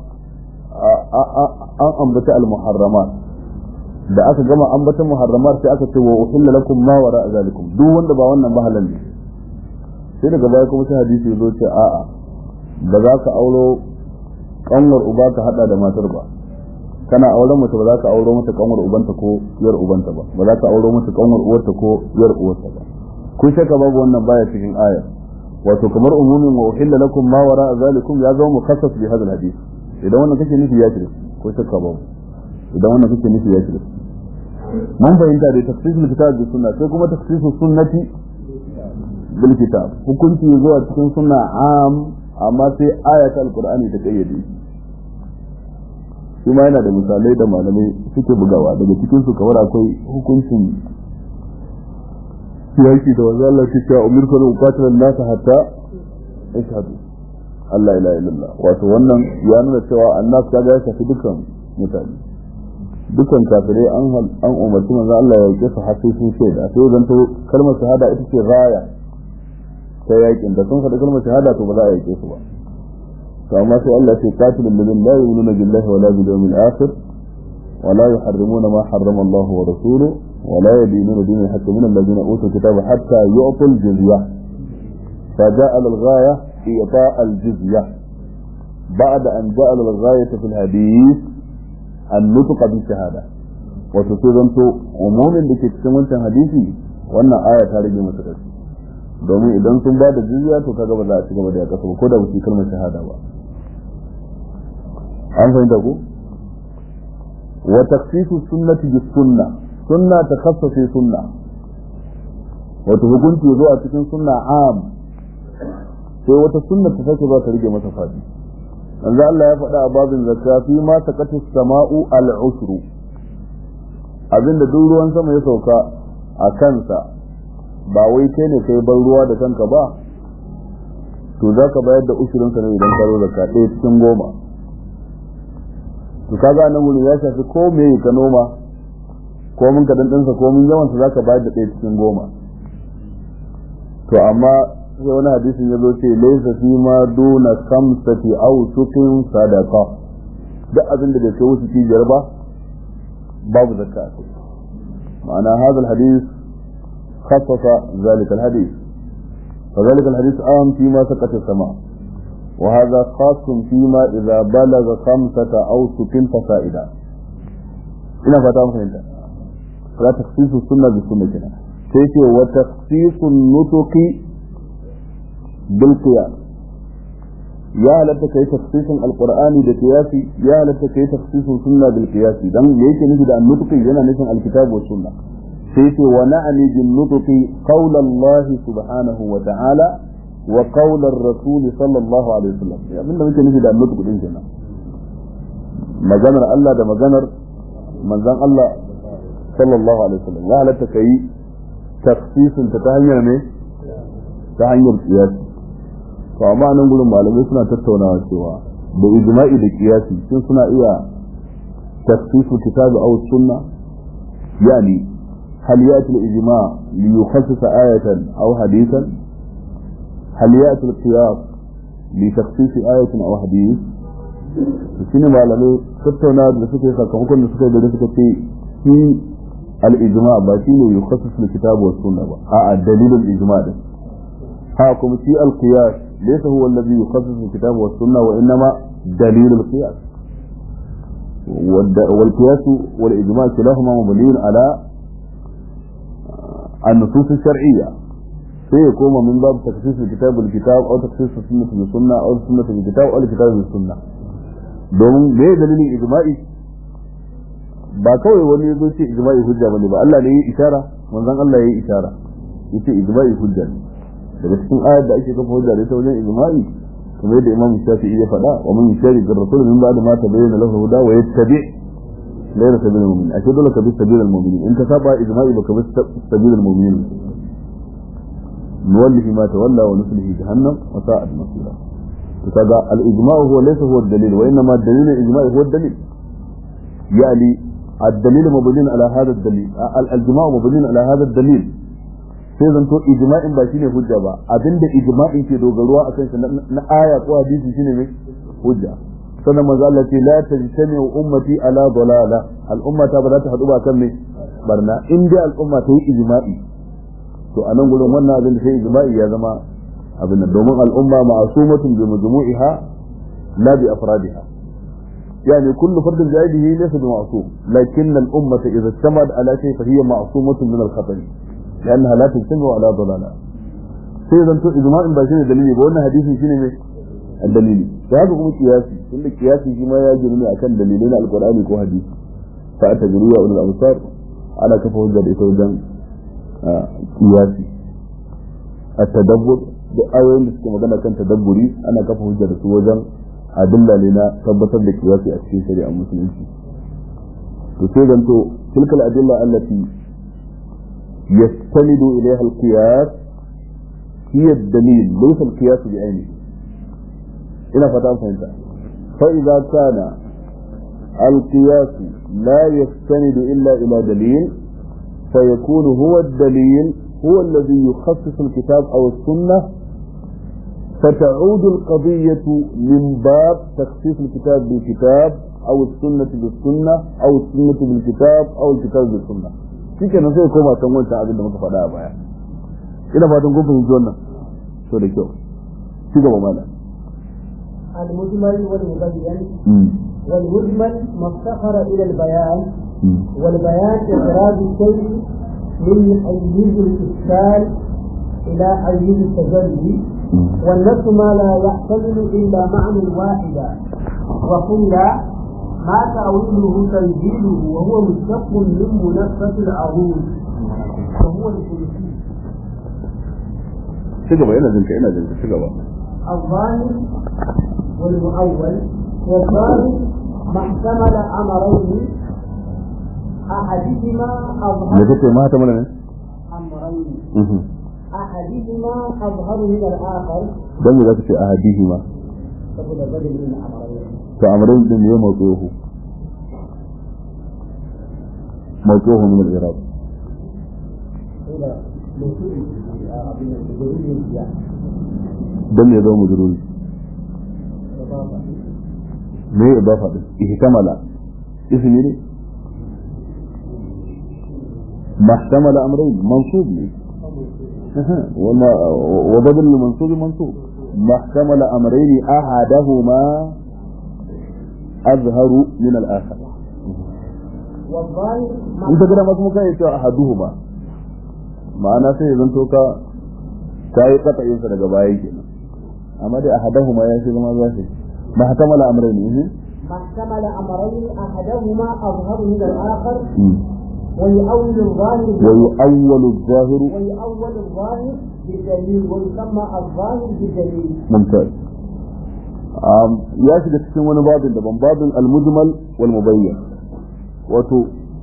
an ambata al-muharramat da aka gama ambata muharramat sai aka ce wa uhilla lakum ma wara zalikum duk wanda ba wannan ba halal ne sai daga baya kuma sai hadisi zo ce a'a ba za ka auro kanwar uba ka hada da matar ba kana auren mace ba za ka auro mata kanwar ubanta ko yar ubanta ba ba za ka auro mata kanwar uwarta ko yar uwarta ba kun shaka babu wannan baya cikin ayar wato kamar umumin wa uhilla lakum ma wara zalikum ya zama mukhassas bi hadal hadith idan wannan kake nufi ya shirka ko shakka babu idan wannan kake nufi ya shirka mun fahimta da tafsirul kitab da sunna sai kuma tafsirul sunnati bil kitab hukunci zuwa cikin sunna am amma sai ayatul alqur'ani ta kayyade shi ma yana da misalai da malamai suke bugawa daga cikin su kamar akwai hukuncin yaki da wanzu Allah ke cewa umirka da uqatilan nasa hatta ashhadu Allah ila illallah wato wannan ya nuna cewa annas kaga ya shafi dukkan mutane dukkan kafirai an an umarci manzo Allah ya yake su har sai sun shaida sai zan to kalmar shahada ita ce raya ta yakin da sun faɗi kalmar shahada to ba za a yake su ba to amma sai Allah ya ce qatilul ladina la yu'minuna billahi wala bil yawmil akhir ولا يحرمون ما حرم الله ورسوله ولا يدينون دين الحق من الذين اوتوا الكتاب حتى يعطوا الجزيه فجعل الغايه اعطاء الجزيه بعد ان جعل الغايه في الحديث النطق بالشهاده وتصيبنت عموم da ke cikin wancan hadisi wannan aya ta rage masa ƙarfi domin idan sun ba da jizya to kaga ba za a ci gaba da yaƙasa ba ko da ba su kalmar shahada ba an fahimta ko وتخصيص السنة بالسنة سنة تخصص سنة وتهجنت يزوء تكون سنة عام sai wata sunna ta sake ba ta rige masa fadi manzo Allah ya faɗa a babin zakka fi ma taqatu samau al-usru abinda duk ruwan sama ya sauka a kansa ba wai kai ne kai ban ruwa da kanka ba to zaka bayar da ushurin sa ne idan ka zo zakka ɗaya cikin goma to kaga nan gurin ya shafi ko me ka noma ko mun ka dandansa ko mun yawan sa zaka bayar da ɗaya cikin goma to amma sai wani hadisin ya zo ce laysa fi ma duna khamsati aw sukin sadaqa duk abin da bai kai wasu cibiyar ba babu zakka a kai ma'ana hadal hadis خصص ذلك الحديث فذلك الحديث عام فيما سقط السماء وهذا خاص فيما إذا بلغ خمسة أو ست فسائدا هنا فتاة فهمت فلا تخصيص السنة بالسنة كنا كيف وتخصيص النطق بالقياس يا لك كي تخصيص القرآن بالقياس يا لك كي تخصيص السنة بالقياس دم ليك نجد النطق هنا نسم الكتاب والسنة كيف ونعني بالنطق قول الله سبحانه وتعالى وقول الرسول صلى الله عليه وسلم ya abinda muke nufi da annabi kudin kenan maganar Allah da maganar manzon Allah sallallahu alaihi wasallam ya halatta kai tafsirin ta hanyar ne ta hanyar kiyasi to amma nan gurin malamai suna tattaunawa cewa da ijma'i da kiyasi sun suna iya tafsiru kitabi aw sunna yani hal yati al-ijma' li yukhassisa ayatan aw hadithan هل يأتي القياس لتخصيص آية أو حديث shine malamai tattauna da suka yi sakamakon da suka yi da suka ce shi al-ijma ba shi ne yukhassis al kitab wa sunna ba a'a dalilin ijma din ha kuma shi al-qiyas ليس هو الذي يخصص الكتاب والسنة وإنما دليل القياس والقياس والإجماع كلاهما مبني على النصوص الشرعية sai ya koma min babu taksisul kitab bil kitab aw taksisul sunnah bil sunna aw sunnah bil kitab aw kitab bil sunna domin me dalilin ijma'i ba kawai wani yazo ce ijma'i hujja bane ba Allah ne ya isara manzon Allah ya yi isara yace ijma'i hujja ne daga cikin ayar da ake kafa hujja da ita wajen ijma'i kamar yadda Imam Shafi'i ya faɗa wa man yushari bir rasul min ba'da ma tabayyana lahu huda wa yattabi ghayra sabilil mu'minin ashe dole ka bi sabilil mu'minin in ka saba ijma'i baka bi sabilil mu'minin نوله ما تولى ونصله جهنم وساءت مصيرا فكذا الإجماع هو ليس هو الدليل وإنما الدليل الإجماع هو الدليل يعني الدليل مبني على هذا الدليل الإجماع مبني على هذا الدليل sai zanto ijma'in ba shine hujja ba abinda ijma'in ke dogaruwa akan shi na aya ko hadisi shine mai hujja sannan manzo Allah ce la tajtami'u ummati ala dalala al ummata ba za ta hadu ba kan me barna in dai al umma ta yi ijma'i to a nan gurin wannan abin da sai ijma'i ya zama abin nan domin al'umma ma'asumatun bi majmu'iha la bi afradiha يعني كل فرد بعيده ليس بمعصوم لكن الأمة إذا اجتمعت على شيء فهي معصومة من الخطر لأنها لا تجتمع على ضلالة سيدا أنتم إجماع باشين دليلي بقولنا حديث شنو مش الدليل فهذا هو قياسي كل قياسي فيما يجرني أكن دليلين على القرآن يكون حديث فأتجروا أولي الأبصار على كفه الجد إتوجان kiyasi a tadabbur da ayoyin da suke magana kan tadabburi ana kafa hujja da su wajen adilla ne na tabbatar da kiyasi a cikin shari'a musulunci to sai zanto tilka al-adilla allati yastanidu ilayha al-qiyas hiya ad-dalil laysa al-qiyas bi aynihi ina fata fahimta fa idza kana al-qiyas la yastanidu illa ila dalil فيكون هو الدليل هو الذي يخصص الكتاب أو السنة فتعود القضية من باب تخصيص الكتاب بالكتاب أو السنة بالسنة أو السنة بالكتاب أو الكتاب بالسنة shi kenan sai koma can wancan abin da muka faɗa a baya ina fatan kun fahimci wannan so da kyau ci gaba mana المجمل والمبين والمجمل ما افتقر إلى البيان والبيان إخراج الشيء من حيز الإشكال إلى حيز التجلي والنفس ما لا يحتمل إلا معنى واحدا وقيل ما تأويله تنزيله وهو مشتق من منفس العروض وهو الكرسي شجبة هنا زنك هنا زنك شجبة الظاهر والمؤول والظاهر ما احتمل أمرين أحدهما أظهر da kake ma ta mana ne أمرين أحدهما أظهر من الآخر dan me zaka ce ahadihi ma فهو بدل من أمرين to amrin din ne mawduhu mawduhu min al-irab إلى موصول من الجزئي الزيادة dan me zo mujruri إضافة me idafa din ihtamala ismi ne محتمل امرين منصوب لي وما وبدل المنصوب منصوب ما احتمل امرين احدهما اظهر من الاخر والظاهر ما انت كده ما اسمه كاي cewa ahaduhuma ma'ana sai zan to ka kai katsayin sa daga baya kenan amma dai ahaduhuma ya shi zama zashi ma ihtamala amrayn ما احتمل أمرين أحدهما أظهر من الآخر ويؤول الظاهر ويؤول الظاهر ويؤول الظاهر بالدليل ويسمى الظاهر بالدليل ممتاز um, ya shiga cikin wani babin daban babin al-mujmal wal mubayyan wato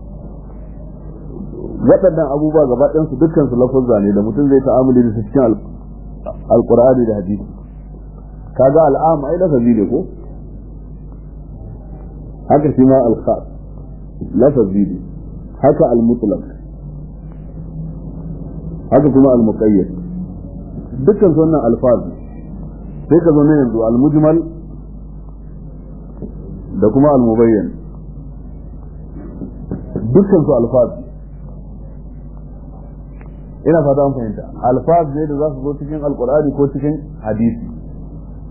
waɗannan abubuwa gaba ɗayan su dukkan su lafazza ne da mutum zai ta'amuli da su cikin al-qur'ani da hadisi kaga al'am ai lafazi ne ko haka shi ma al-khas lafazi ne haka al-mutlaq haka kuma al-muqayyad dukkan su wannan alfazi sai ka zo ne yanzu al-mujmal da kuma al-mubayyan dukkan su alfaz ina fata an fahimta alfaz ne da za su zo cikin alqur'ani ko cikin hadisi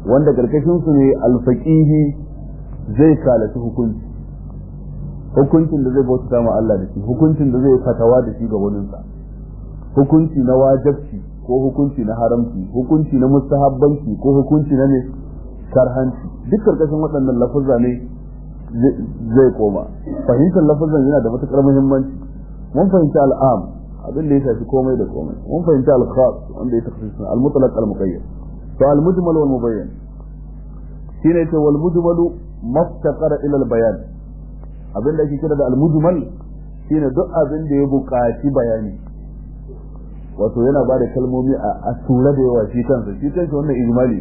wanda karkashin su ne alfaqihi zai kalaci hukunci hukuncin da zai bauta ma Allah da shi hukuncin da zai fatawa da shi ga waninsa hukunci na wajabci ko hukunci na haramci hukunci na mustahabbanci ko hukunci na ne karhanci duk karkashin waɗannan lafuzza ne zai koma fahimtar lafuzan yana da matukar muhimmanci mun fahimci al'am abin da ya shafi komai da komai mun fahimci al-khas wanda ya tafi sun al-mutlaq al-muqayyad to al-mujmal wal mubayyan shine ce wal mujmal maftaqara ila al-bayan abin da ake kira da al-mujmal shine duk abin da ya buƙaci bayani wato yana ba da kalmomi a tura da yawa shi kansa shi kansa wannan ijmali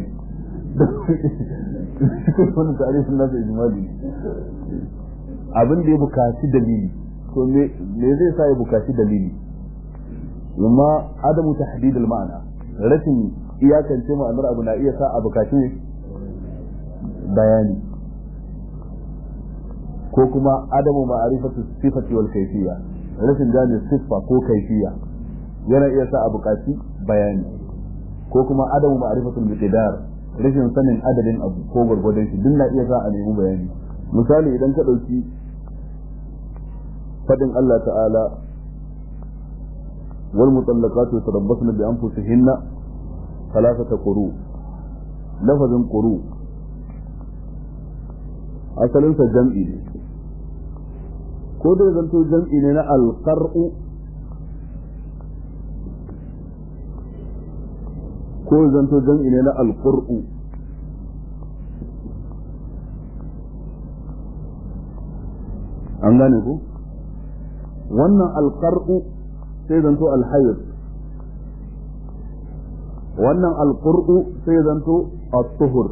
wannan tarihin nasa ijmali abin da ya bukaci dalili to me zai sa ya bukaci dalili amma adamu tahdid al ma'ana rashin iyakance ma'anar abu na iya sa a bukaci bayani ko kuma adamu ma'arifatu sifati wal kayfiyya rashin gane siffa ko kayfiyya yana iya sa a bukaci bayani ko kuma adamu ma'arifatul miqdar rashin sanin adadin abu ko gwargwadon shi duk na iya sa a nemi bayani misali idan ka ɗauki fadin Allah ta'ala wal mutallaqatu yatarabbasna bi anfusihinna thalathata quru lafazin quru asalin sa jam'i ne ko da zanto jam'i ne na alqar'u ko zanto jam'i ne na alqur'u an gane ku wannan alqar'u sai zanto alhayd wannan alqur'u sai zanto at-tuhur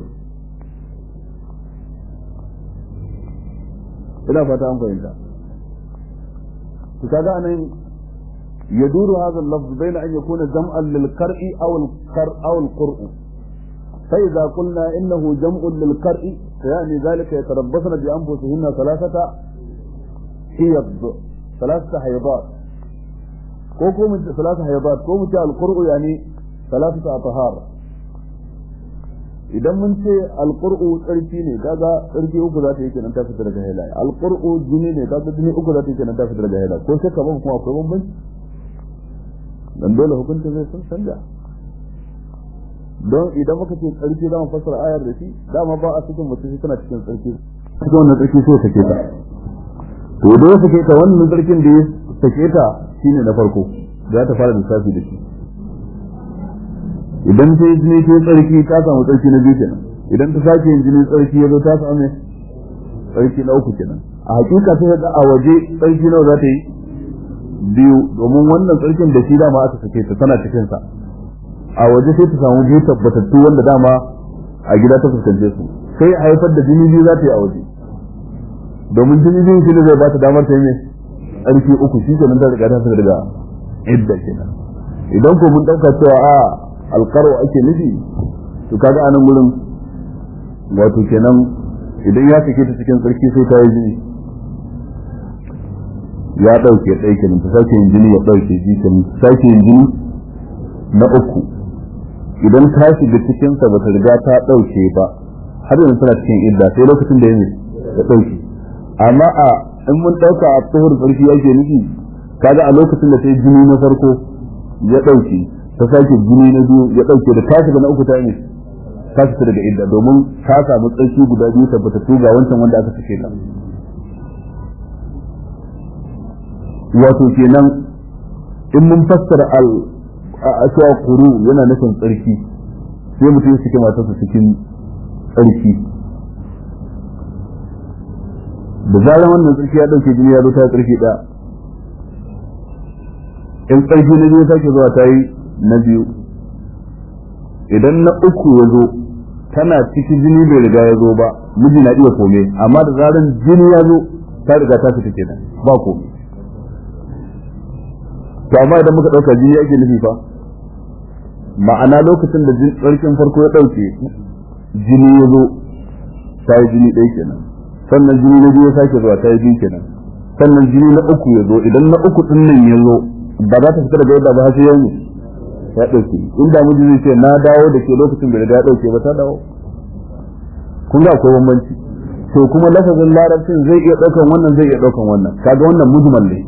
ina fata an fahimta to kaga anan يدور هذا اللفظ بين أن يكون جمعا للقرء أو القرء أو القرء فإذا قلنا إنه جمع للقرء فيعني ذلك يتربصن بأنفسهن ثلاثة حيض ثلاثة حيضات كوكو من ثلاثة حيضات كوكو القرء يعني ثلاثة أطهار idan mun ce alqur'u tsarki ne kaga tsarki uku za ta yi kenan ta fita daga haila alqur'u jini ne kaga jini uku za ta yi kenan ta fita daga haila ko shakka ba kuma akwai bambanci dan dole hukunta zai sun canja don idan muka ce tsarki za mu fassara ayar da shi dama ba a cikin mutum shi tana cikin tsarki cikin wannan tsarki sai sake ta to da ya sake ta wannan tsarkin da ya sake ta shine na farko za ta fara lissafi da shi idan ta yi jini ta tsarki ta samu tsarki na biyu kenan idan ta sake yin jini tsarki ya zo ta samu tsarki na uku kenan a hakika sai ga a waje tsarki nawa za ta yi biyu domin wannan tsarkin da shi dama aka sake ta tana cikin sa a waje sai ta samu biyu tabbatattu wanda dama a gida ta fuskance su sai a haifar da jini biyu za ta yi a waje domin jini biyu shi ne zai ba ta damar ta yi mai tsarki uku shi kenan ta riga ta daga idda kenan idan ko mun dauka cewa a alkaro ake nufi to kaga anan gurin wato kenan idan ya sake ta cikin tsarki sai ta yi jini ya ɗauke ɗaya kenan ta sake yin jini ya ɗauke ji kenan ta sake yin jini na uku idan ta shiga cikin sa bata riga ta ɗauke ba har yanzu tana cikin idda sai lokacin da ya ya ɗauke amma a in mun ɗauka a tsohon tsarki yake nufi kaga a lokacin da ta yi jini na farko ya ɗauke ta sake jini na biyu ya ɗauke da ta shiga na uku ta ne ta fita daga idda domin ta samu tsarki guda biyu tabbatattu ga wancan wanda aka sake ta wato kenan in mun fassara al a cewa kuru yana nufin tsarki sai mutum suke matarsa cikin tsarki da zarar wannan tsarki ya dauke jini ya zo ta tsarki ɗaya in tsarki na biyu sake zuwa ta yi na biyu idan na uku ya zo tana cikin jini bai riga ya zo ba miji na iya kome amma da zarar jini ya zo ta riga ta fita kenan ba kome to amma idan muka dauka jini yake nufi fa ma'ana lokacin da tsarkin farko ya dauke jini ya zo ta yi jini ɗaya kenan sannan jini na biyu ya sake zuwa ta yi biyu kenan sannan jini na uku ya zo idan na uku din nan ya zo ba za ta fita daga yadda ba sai yau ya dauke inda miji zai ce na dawo da ke lokacin bai riga ya dauke ba ta dawo kun ga akwai bambanci to kuma lafazin larabcin zai iya daukan wannan zai iya daukan wannan kaga wannan mujmal ne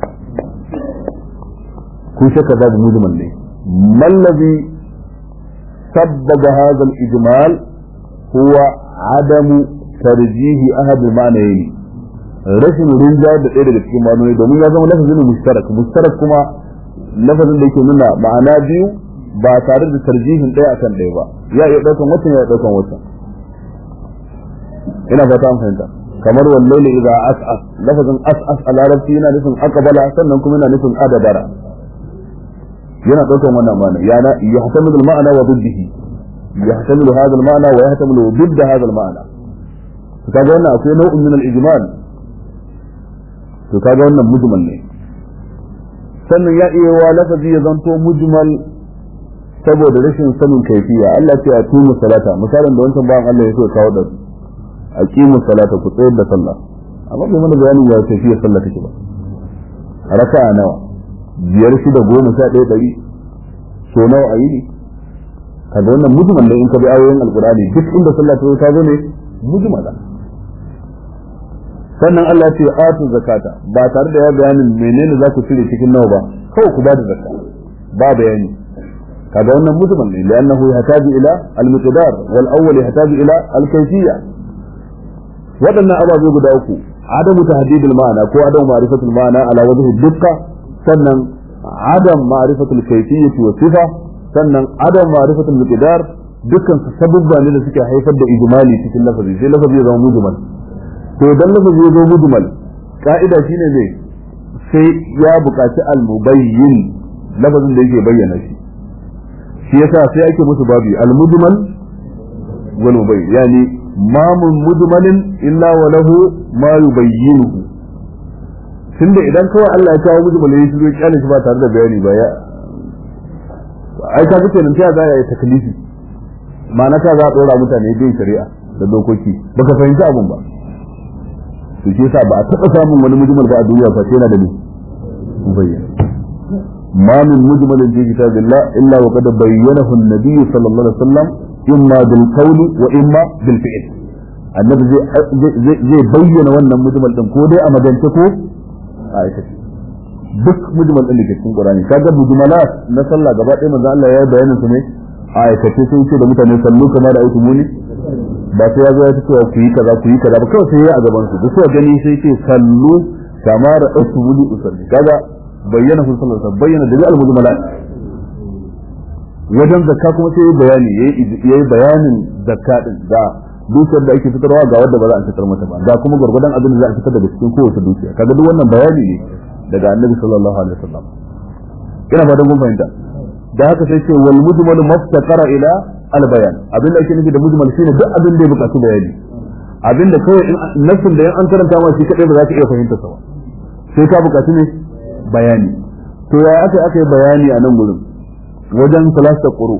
kun shaka babu mujmal ne mallazi sabbaga hadha al-ijmal huwa adamu tarjihi ahad al-ma'nayn rashin rinjayar da ɗaya daga cikin ma'anoni domin ya zama lafazin mushtarak mushtarak kuma lafazin da yake nuna ma'ana biyu ba tare da tarjihin ɗaya akan ɗaya ba ya iya ɗaukan watan ya iya ɗaukan watan ina fata an fahimta kamar wallahi idza as'as lafazin as'as a larabci yana nufin aqbala sannan kuma yana nufin adabara yana ɗaukan wannan ma'ana yana yahtamilu al-ma'na wa diddihi yahtamilu hadha al-ma'na wa yahtamilu didd hadha al-ma'na to kaga wannan akwai nau'in min al-ijmal to kaga wannan mujmal ne sannan ya iya wa lafazi ya zanto mujmal saboda rashin sanin kaifiya Allah ce a tumu salata misalin da wancan bayan Allah ya so kawo da aqimu salata ku tsayar da sallah amma bai mana bayanin ya kaifiya sallah take ba raka'a nawa biyar shida goma sha ɗaya ɗari so nawa a yi ne kaga wannan mujmal ne in ka bi ayoyin alqur'ani duk inda sallah ta zo ta zo ne mujmala sannan Allah ce atu zakata ba tare da ya bayanin menene za ku cire cikin nawa ba kawai ku ba da zakka ba bayani kaga wannan mujmal ne li'annahu yahtaju ila al-miqdar wal awwal yahtaju ila al-kayfiyya wadannan ababe guda uku adamu tahdidul ma'ana ko adamu ma'rifatul ma'ana ala wajhi dukka sannan adam ma'rifatul kayfiyyati wa sifa sannan adam ma'rifatul miqdar dukkan su sabubba ne da suke haifar da ijmali cikin lafazi sai lafazi ya zama mujmal to idan lafazi ya zo mujmal ka'ida shine zai sai ya buƙaci al-mubayyin lafazin da yake bayyana shi shi yasa sai ake musu babi al-mujmal wal mubayyin yani ma mun mujmalin illa wa lahu ma yubayyinuhu tunda idan kawai Allah ya kawo mujmal ya shigo kyale shi ba tare da bayani ba ya ai ka kace nan ta za ya yi taklifi ma'ana ta za a dora mutane bin shari'a da dokoki baka fahimci abun ba to shi yasa ba a taɓa samun wani mujmal ba a duniya fa sai yana da ni bayyana ما من مجمل في كتاب الله إلا وقد بينه النبي صلى الله عليه وسلم إما بالقول وإما بالفعل النبي زي, زي, زي بين وانا مجمل دم كودي أما دنتكو آية duk mujmal din da ke cikin Qur'ani kaga mujmalat na sallah gaba ɗaya manzo Allah ya yi bayanin su ne a aikace sai ce da mutane sallu kamar da aiki muni ba sai ya zo ya ce cewa ku yi kaza ku yi kaza ba kawai sai ya a gaban su duk gani sai ce sallu kamar da aiki muni usalli kaga bayyana sun sallar sa bayyana da al mujmalat wajen zakka kuma sai bayani yayi bayanin zakka din da dukiyar da ake fitarwa ga wanda ba za a fitar mata ba ga kuma gurgurdan abin da za a fitar daga cikin kowace dukiya kaga duk wannan bayani ne daga annabi sallallahu alaihi wasallam ina fatan kun fahimta da haka sai ce wal mujmal maftaqara ila al bayan abin da ake nufi da mujmal shine duk abin da ya bukatu bayani abin da kawai nafsin da yan an karanta ma shi kadai ba za ka iya fahimta sa ba sai ka bukatu ne bayani to ya aka aka yi bayani a nan gurin wajen salasta quru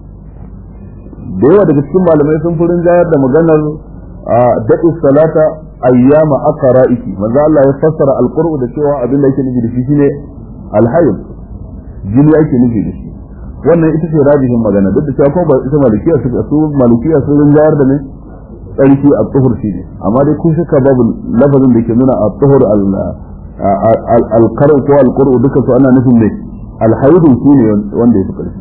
da yawa daga cikin malamai sun furin jayar da maganar daɗi salata ayyama aqra'iki manzo Allah ya fassara alqur'u da cewa abin da yake nufi da shi shine alhayd jini yake nufi da shi wannan ita ce rajihin magana duk da cewa ko ba ita malikiya su su malikiya sun rinjayar da ne tsarki a tsuhur shi ne amma dai kun shaka babu lafazin da ke nuna a tsuhur alkarar ko alkuru duka su ana nufin ne alhaidun su ne wanda ya fi ƙarfi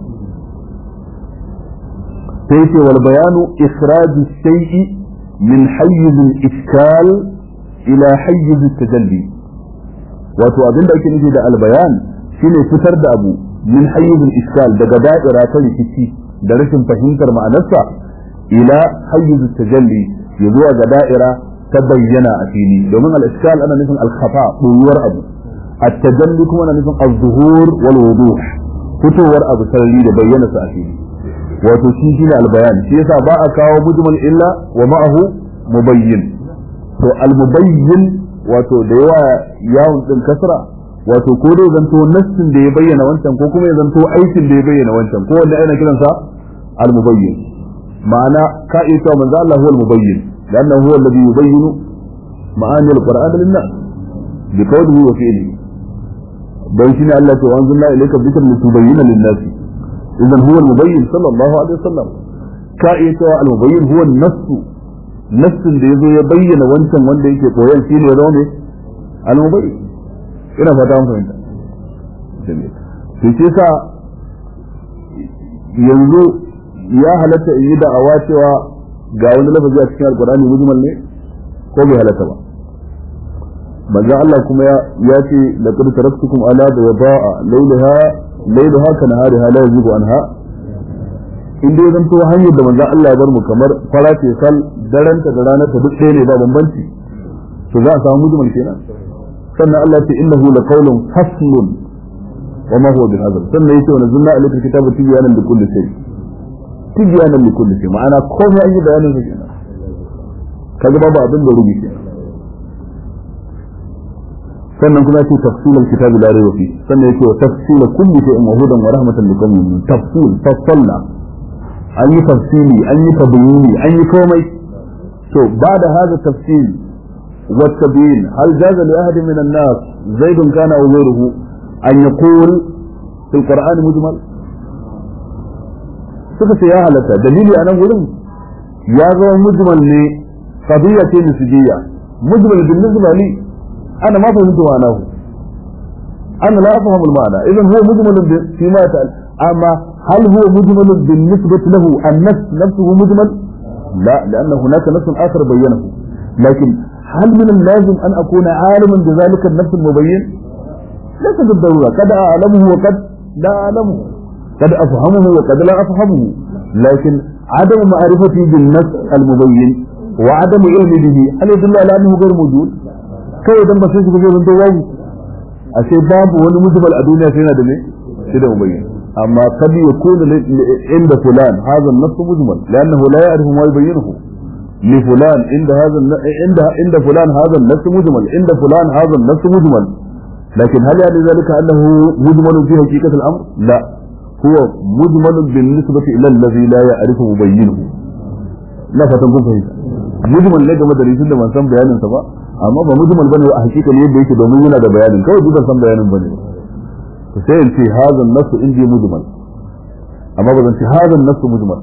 sai ce wal bayanu ikhraju shay'i min hayyiz al-iskal ila hayyiz tajalli wato abinda ake nufi da albayan shine fitar da abu min hayyiz al-iskal daga da'ira ta rikici da rashin fahimtar ma'anarsa ila hayyiz tajalli ya zuwa ga da'ira ta bayyana a fili domin al-iskal ana nufin al-khafa ɓoyuwar abu at-tajalli kuma ana nufin az-zuhur wal wuduh fitowar abu sarari da bayyana sa a fili wato shi shine al-bayan shi yasa ba a kawo mujmal illa wa ma'ahu mubayyin to al-mubayyin wato da yawa yawon din kasra wato ko dai zanto nassin da ya bayyana wancan ko kuma ya zanto aikin da ya bayyana wancan ko wanda ana kiransa al-mubayyin ma'ana ka iya cewa manzo Allah huwa al-mubayyin لأنه هو الذي يبين معاني القرآن للناس بقوله وفعله بل شنو الله وأنزلنا إليك الذكر لتبين للناس إذا هو المبين صلى الله عليه وسلم كائن المبين هو النص nassin da yazo ya bayyana wancan wanda yake koyan shi ne ya zama ne al-mubayyin ina fata mun fahimta to shi sa yanzu ya halatta in yi da'awa cewa ga wani lafazi a cikin alkurani mujmal ne ko bai halatta ba manzon Allah kuma ya ce laqad taraktukum ala badaa laylaha laylaha ka nahariha la yazigu anha in dai zan to hanyar da manzon Allah ya bar mu kamar fara ce sal daranta da ranar ta duk ɗaya ne ba bambanci to za a samu mujmal kenan sannan Allah ya ce innahu laqawlun faslun wa ma huwa bil hazl sannan yace wa nazzalna alayka kitaba tibyanan li kulli shay tibyanan li kulli shay ma'ana komai an yi bayanin sa kenan kaga babu abin da rubi kenan sannan kuma yace tafsilul kitabi la rayba fi sannan yace wa tafsil kulli shay'in wa hudan wa rahmatan liqaumin yu'minun tafsil tafsalla an yi tafsili an yi tabyini an yi komai to ba da hada tafsil والتبيين هل جاز لأحد من الناس زيد كان أو غيره أن يقول في القرآن مجمل suka ce ya halatta dalili a nan wurin ya zama mujmal ne qadiyya ce nisbiyya mujmal bin nisba li ana ma fahimtu ma'anahu ana la afhamu al-ma'na idan huwa mujmal fi ma ta'al amma hal huwa mujmal bin nisbati lahu an-nafs nafsuhu mujmal la لأن هناك نص آخر بينه لكن هل من اللازم أن أكون عالما بذلك النفس المبين ليس بالضرورة قد أعلمه وقد لا أعلمه قد أفهمه وقد لا أفهمه لكن عدم معرفتي بالنفس المبين وعدم علمي به هل يدل على أنه غير موجود كيف يدل بسيط في جزء الدواوي أشياء باب ونمجمل الدنيا فينا دمي كده مبين أما قد يكون عند فلان هذا النص مجمل لأنه لا يعرف ما يبينه لفلان عند هذا عند عند فلان هذا النص مجمل عند فلان هذا النص مجمل لكن هل يعني ذلك أنه مجمل في حقيقة الأمر؟ لا هو مجمل بالنسبة إلى الذي لا يعرف مبينه لا فتنكم فهمت مجمل ne game da rikin da ban san bayanin sa ba amma ba mujmal bane a hakika ne yadda yake domin yana da bayanin kawai duk ban san bayanin bane to sai in ce hadha an-nass indi mujmal amma ba zan ce hadha an-nass mujmal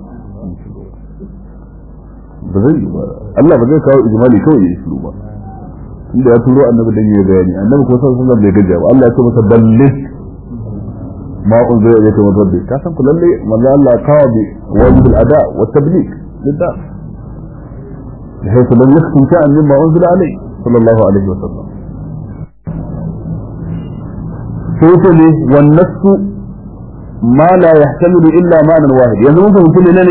ba zai yi ba Allah ba zai kawo ijmali kawai ya islu ba inda ya turo annabi dan yayi bayani annabi ko sallallahu alaihi wasallam bai gaja ba Allah ya ce masa ballis ma unzila ilayka min rabbik ka san kullalle manzo Allah kawo bi wajib al-ada wa tabligh lidda بحيث لم يختم شيئا مما انزل عليه صلى الله عليه وسلم سيتلي والنفس ما لا يحتمل الا معنى واحد يعني ممكن يكون لنا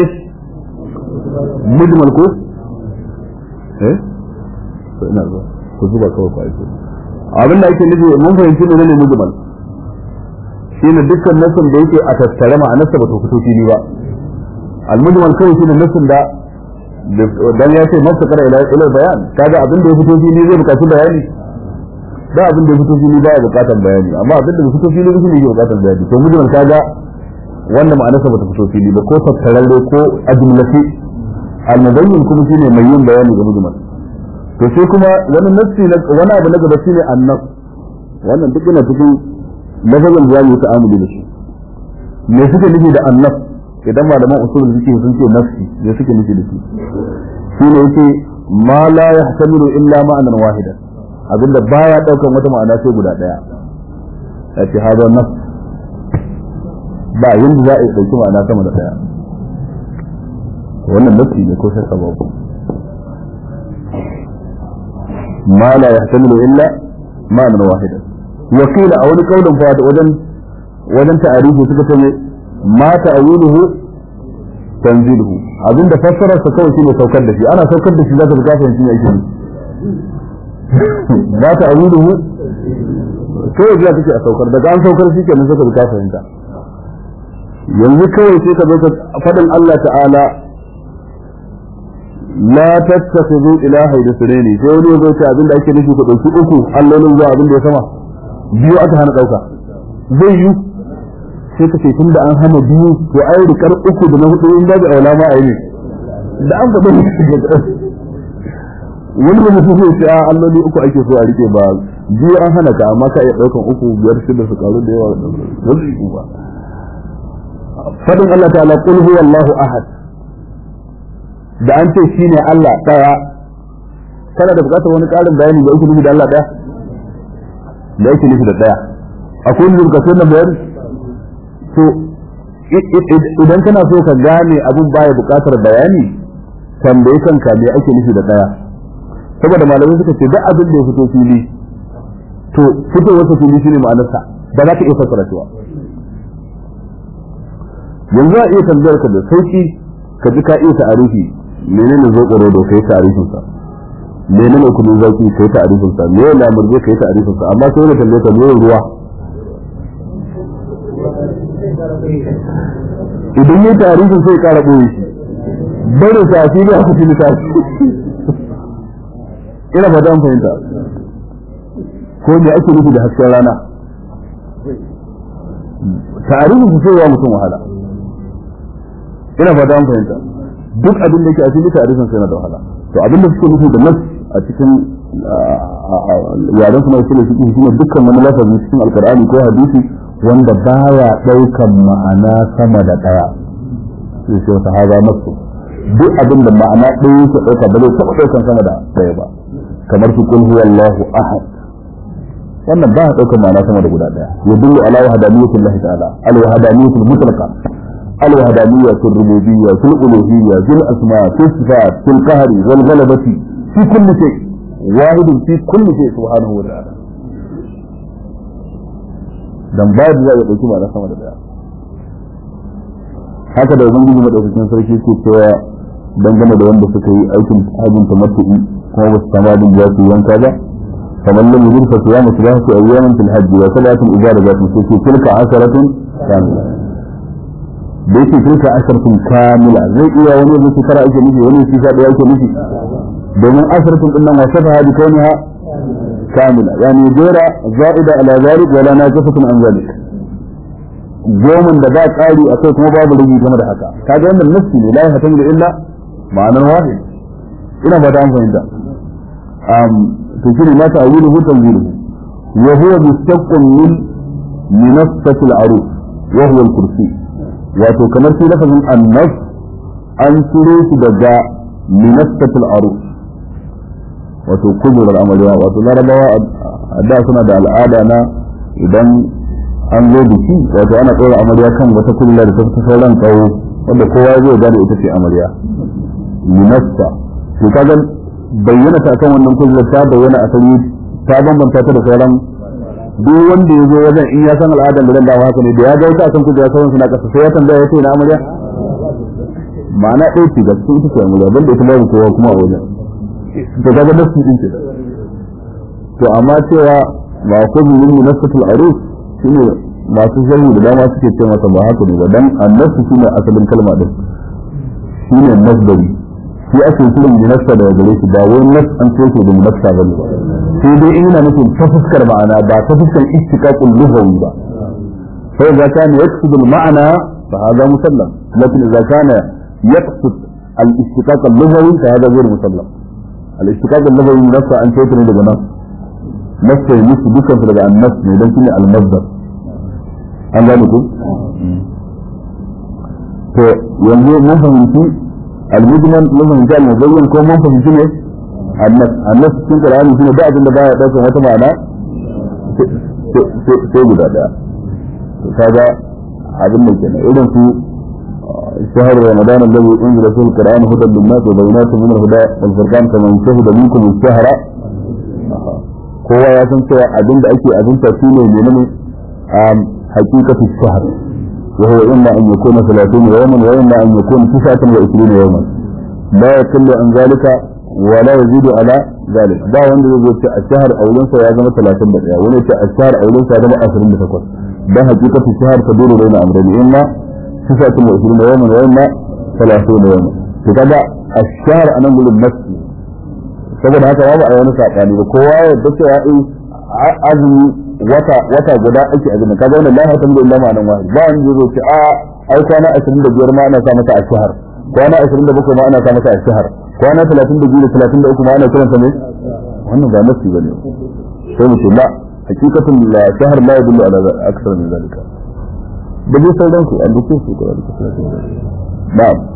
مجمل كويس eh ina zuwa ku zuba kawai ku aiki abin da ake nufi mun fahimci ne ne mujmal shine dukkan nasin da yake a tattare ma'anarsa ba ta fito fili ba al-mujmal kawai shine nasin da dan ya ce masa kara ila ila bayan kaga abin da ya fito fili zai bukaci bayani da abin da ya fito fili baya bukatan bayani amma abin da ya fito fili shine yake bukatan bayani to mujmal kaga wannan ma'anarsa ba ta fito fili ba ko tattararre ko ajmlati al-mubayyin kuma shine mai yin bayani ga mujmal to sai kuma wani nassi na wani abu na gaba shine annas wannan duk yana cikin lafazin da zamu ta'amuli da shi me suke nufi da annas idan malaman usul suke sun ce nafsi me suke nufi da shi shine yake ma la yahtamilu illa ma'anan wahidan abinda baya daukan wata ma'ana sai guda daya yace hada nafs ba yanda za a yi dauki ma'ana sama da daya wannan nafsi ne ko shakka babu ما لا يحتمل إلا معنى واحدا وقيل أو لقول فات وجن وجن تعريفه سكتني ما تأويله تنزيله abin da fassara sa kawai shine saukar da shi ana saukar da shi zaka ga kafin shi yake ba ta awiluhu kawai da kake a saukar daga an saukar shi kenan saka ga kafin ta yanzu kawai sai ka zo ka fadin Allah ta'ala la tattakhidhu ilaha da sunani sai wani yazo ce abinda ake nufi ku dauki uku allolin zuwa abinda ya sama biyu aka hana dauka zai yi sai ka ce tunda an hana biyu to ai rikar uku da na hudu in da aula ma ayi da an faɗa wani da mutum zai ce a alloli uku ake so a rike ba biyu an hana ka amma ka iya daukan uku biyar shida su karu da yawa wani yi ba fadin Allah ta'ala qul huwallahu ahad da an ce shine Allah daya kana da bukatar wani karin bayani da yake nufi da Allah daya da yake nufi da daya akwai wani bukatun na bayani to idan kana so ka gane abin baya bukatar bayani tambaye kanka me ake nufi da daya saboda malamai suka ce duk abin da ya fito fili to fito wata fili shine ma'anarsa ba za ka iya fassara shi ba yanzu a iya tambayar ka da sauki ka ji ka iya ta'arifi menene zo tsoro da kai ta'arifin sa menene kudin zaki kai ta'arifin sa me lamurje kai ta'arifin sa amma sai da tambaye ka me ruwa idan ya ta'arifin sai ka rabo shi bare sa shi ne aka tilita ina ba dan fahimta ko me ake nufi da hasken rana ta'arifin su sai wa mutum wahala ina fata an fahimta duk abin da yake a cikin tarihin sai na da wahala to abin da suke nufi da nas a cikin yaren suna suke suke shine dukkan wani lafazi cikin alkur'ani ko hadisi wanda baya daukan ma'ana sama da daya sai sai wata haza nasu duk abin da ma'ana ɗaya yake dauka ba zai taɓa daukan sama da daya ba kamar su kul huwallahu ahad wannan ba ya daukan ma'ana sama da guda daya yadullu ala wahdaniyyatillahi ta'ala al wahdaniyatul mutlaqa الوحدانية في الربوبية في الألوهية في الأسماء في الصفات في القهر والغلبة في كل شيء واحد في كل شيء سبحانه وتعالى dan babu za ya dauki ma'ana sama da daya haka da ubangiji madaukakin sarki ke cewa dangane da wanda suka yi aikin hajjin tamattu'i kuma ba su samu abin da za su yanka ba kamar lam yujid fa siyamu thalathati ayyamin fil hajj wa thalathin idza rajatun sai tilka asharatun kamila da yake tilka asharatun kamila zai iya wani zai shekara ake nufi wani shi sha daya ake nufi domin asharatun din nan wa shafa bi kauniha kamila yani jera za'ida ala zalik wala najifatun an zalik goman da ba ƙari a kai kuma babu rigi game da haka kaga wannan nassi ne la yahtamu illa ma'anar wahid ina ba da an fahimta um to shine ma ta'wiluhu tanziluhu wa huwa mustaqqim min minassati al-aruf wa huwa al-kursi wato kamar shi lafazin annas an ciro shi daga minassati al-aruf wato kujurar amarya wato larabawa a da suna da al'ada na idan an zo biki wato ana ɗora amarya kan wata kulla da ta fi sauran tsawo wanda kowa zai gane ita ce amarya minasta to kaga bayyana ta kan wannan kullar ta bayyana a sani ta bambanta ta da sauran duk wanda ya zo wajen in ya san al'adar da dawa haka ne da ya ga wata akan kulla sauran suna kasa sai ya tambaya ya ce na amarya ma'ana ɗaya ce ga cikin ita ce amarya banda ita babu kowa kuma a wajen to kaga nasu din ce to amma cewa ba kullu min munasatul aruf shine masu sharhi da dama suke ce masa ba haka ne ba dan annasu shine asalin kalma din shine nasbari shi ake kiran munassa da gare shi ba wai nas an ce da munassa ba ne sai dai ina nufin ta fuskar ma'ana ba ta fuskar istiqaqul lughawi ba fa idza kana yaqsid al ma'ana fa hada musallam lakin idza kana yaqsid al istiqaq al lughawi fa hada ghayr musallam al istiqaq al lughawi munassa an ce ne daga nas nasta yi musu dukkan su daga annas ne don shine al-mazdar an gane ku to yanzu mun fahimci al-mujmal mun fahimci al-mubayyan ko mun fahimci ne annas annas cikin qur'ani shine da abin da baya daukar wata ma'ana sai guda daya to kaga abin da kenan irin su شهر رمضان الذي انزل فيه القران هدى للناس وبينات من الهدى والفرقان فمن شهد منكم الشهر kowa ya san cewa abin da ake abinta shi ne menene a hakikatu shahr wa huwa imma an yakuna 30 yawman wa imma an yakuna 29 yawman la yakullu an zalika wa la yazidu ala zalik ba wanda zai ce a shahr aulun sa ya zama 31 wani ce a shahr aulun sa ya zama 28 dan hakikatu shahr ta dole da amrani imma 29 yawman wa imma 30 yawman to kaga الشهر أنا أقول النفس saboda haka babu a wani sakani ba kowa ya yarda cewa in azumi wata wata guda ake azumi kaga wannan la hatan da illama nan wahid ba wani zai ce a ai kwana 25 ma ana sa mata a shahar kwana 27 ma ana sa mata a shahar kwana 32 da 33 ma ana kiranta ne wannan ba nasi bane sai mu ce la hakikatun la shahar la yadullu ala aksar min zalika da dai sauran su an duke su da na'am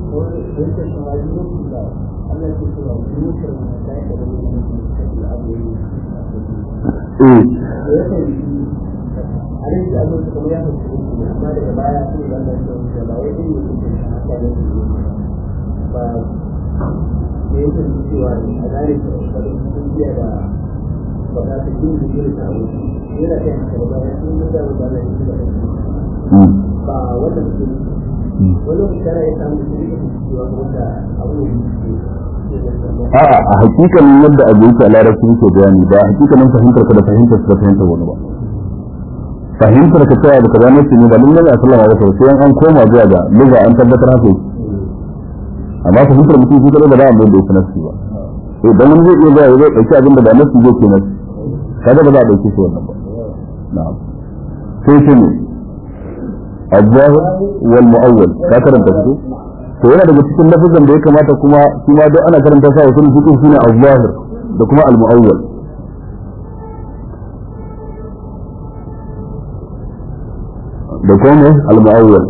ba wanda ke wani shara ya samu cewa wanda abu a'a a hakikanin yadda abu yake a larabci yake bayani ba hakikanin fahimtar ka da fahimtar ka da fahimtar wani ba fahimtar ka cewa baka gane shi ne ba lallai a sallama ba sai an koma zuwa ga lugha an tabbatar haka yake amma fahimtar mutum shi kadai ba za a mai da yake nafsi ba eh dan wani zai iya zuwa ya zai dauki abin da ba nafsi zai ke nafsi kaga ba za a dauki shi wannan ba na'am sai shi ne الظاهر والمؤول ka karanta su to yana daga cikin lafazan da ya kamata kuma shi ma duk ana karanta sa wasu fiqh shine az-zahir da kuma al-mu'awwal da kuma al-mu'awwal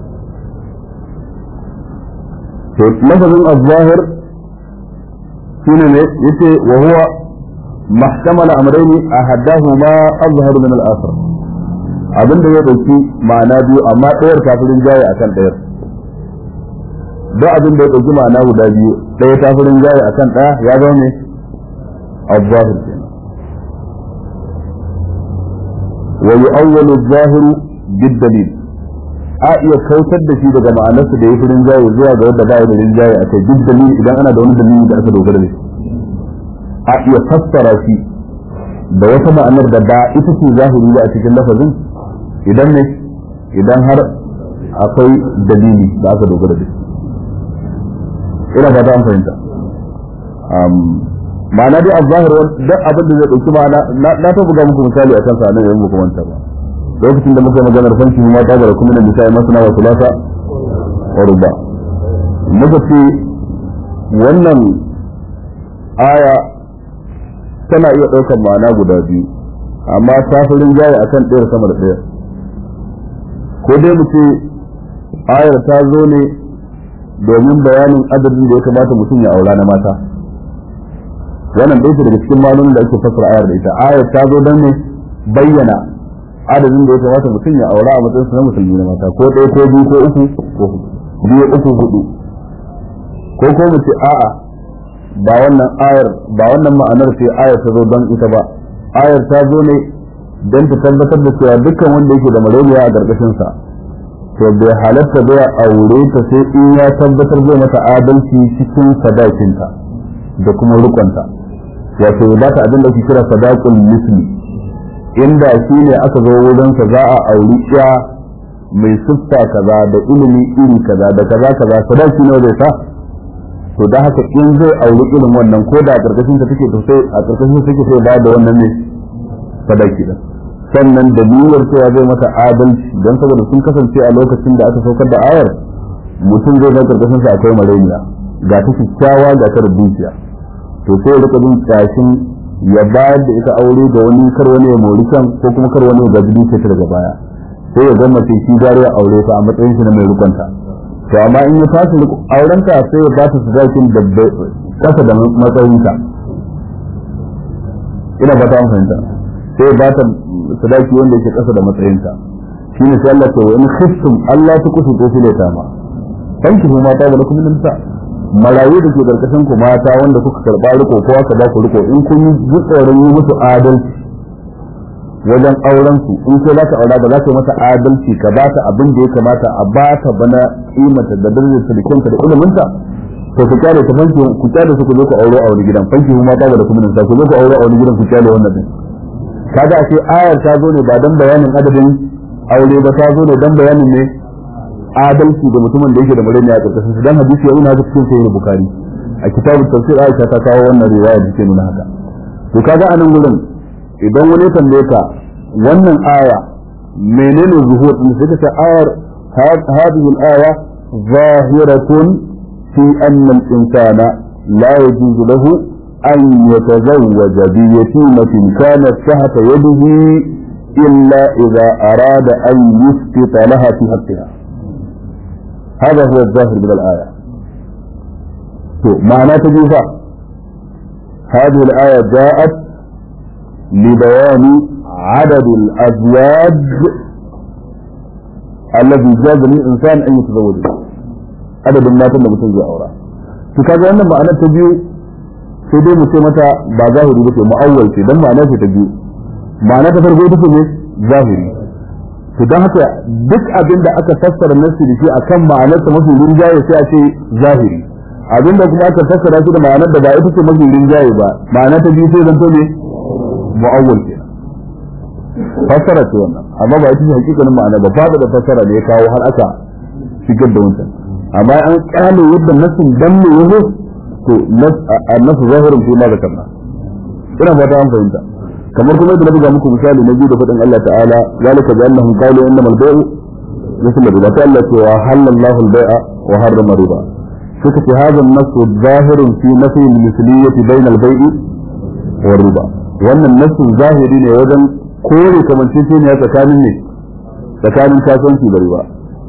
to lafazin az-zahir shine ne yace wa huwa mahtamala amrayni ahadahuma azhar min al-akhar abinda ya dauki ma'ana biyu amma ɗayar kafirin jaye akan ɗayar duk abin da ya ɗauki ma'ana guda biyu ɗaya ta fi rinjaye a kan ɗaya ya zo ne al-zahir kenan wa yu'awwalu az-zahiru bid-dalil a iya kautar da shi daga ma'anarsa da ya fi rinjaye zuwa ga wanda ba ya da rinjaye a kai duk dalili idan ana da wani dalili da aka dogara da shi a iya fassara shi da wata ma'anar da ba ita ce zahiri ba a cikin lafazin idan ne idan har akwai dalili da aka dogara da shi ina fata an fahimta ma'ana dai al-zahir duk abin da zai dauki ma'ana na ta buga muku misali a kansa nan yayin muku manta ba lokacin da muka maganar fanki ma ta gara kuma da misali masana wa sulasa wa ruba muka ce wannan aya tana iya ɗaukar ma'ana guda biyu amma ta fi rinjaye akan ɗaya sama da ɗaya ko dai mu ce ayar ta zo ne domin bayanin adadin da ya kamata mutum ya aura na mata wannan ɗaya daga cikin malumin da ake fassara ayar da ita ayar ta zo don ne bayyana adadin da ya kamata mutum ya aura a matsayin na musulmi na mata ko ɗaya ko biyu ko uku ko biyu uku hudu ko ko mu ce a'a ba wannan ayar ba wannan ma'anar ce ayar ta zo don ita ba ayar ta zo ne don ta tabbatar da cewa dukkan wanda yake da malaria a ƙarƙashin sa to bai halatta bai aure ta sai in ya tabbatar zai mata adalci cikin sadakinta da kuma rukunta wato ba ta abin da ake kira sadaqul misli inda shi ne aka zo wurin sa za a auri iya mai siffa kaza da ilimi iri kaza da kaza kaza sadaki ne zai sa to da haka in zai auri irin wannan ko da a karkashin ta take to sai a karkashin take sai ba da wannan ne sadaki da sannan da niyyar cewa zai mata adalci don saboda sun kasance a lokacin da aka saukar da ayar mutum zai ga karkashin sa akwai mareniya ga ta kyakkyawa ga ta dukiya to sai ya rika jin kashin ya bayar da ita aure ga wani kar wani ya mori kan ko kuma kar wani ya gaji dukiya ta daga baya sai ya zama ce shi gari ya aure ta a matsayin shi na mai rukunta to amma in ya tashi aurenta sai ya ba ta sadakin da kasa da matsayinta ina ba ta fahimta sai ba ta sadaki wanda yake kasa da matsayinta shine sai Allah ta wani khiftum Allah ta kusu ko file ta ma fanki ma ta da kuma nisa marayu da ke karkashin ku mata wanda kuka karba riko ko aka ba ku riko in kun yi tsoron yi musu adalci wajen auren su in sai za ka aura ba za ka yi masa adalci ka ba ta abin da ya kamata a ba ta bana kimanta da darajar silikinta da iliminta to ku kyale ta fanki ku kyale su ku zo ku auro a wani gidan fanki ma ta da kuma nisa ku zo ku auro a wani gidan ku kyale wannan din kaga a ce ayar ta zo ne ba dan bayanin adadin aure ba ta zo ne dan bayanin ne adalci da mutumin da yake da murni a karkashin su dan hadisi ya nuna haka cikin sahih bukhari a kitabut tafsir aisha ta kawo wannan riwaya da ke nuna haka to kaga a nan gurin idan wani tambaye ka wannan aya menene zuhur din sai ka ce ayar hadhihi al-aya zahiratun fi anna al-insana la yajuzu lahu an yatazawwaja bi yatimatin kanat tahta yadihi illa idha arada an yusqita laha fi haqqiha هذا هو الظاهر من الآية to ma'ana ta biyu fa هذه الآية جاءت لبيان عدد الأزواج الذي جاز للإنسان أن يتزوج عدد الناس اللي بتنزل أورا فكذا أن معنى تبيو sai dai mu ce mata ba zahiri ba ce mu'awwal ce dan ma'ana ce ta biyu ma'ana ta farko ita ce ne zahiri to dan haka duk abin da aka fassara nasu da shi akan ma'anar ta mafi rinjaye sai a ce zahiri abin da kuma aka fassara shi da ma'anar da ba ita ce mafi rinjaye ba ma'ana ta biyu sai zanto ne mu'awwal ke fassara ce wannan amma ba ita ce hakikanin ma'ana ba fada da fassara ne ya kawo har aka shigar da wancan amma an kyale yadda nasin dan ne yazo to annasu zahirin fi ma zakarna ina fata an fahimta kamar kuma yadda na buga muku misali na biyu da faɗin Allah ta'ala zalika bi annahum qalu innamal bay'u مثل الربا قال لك وحل الله البيع وحرم الربا فكت هذا النص ظاهر في نفي المثلية بين البيع والربا وأن النص الظاهري وجن كل كمان تشين يا تكامل تكامل كاسون في الربا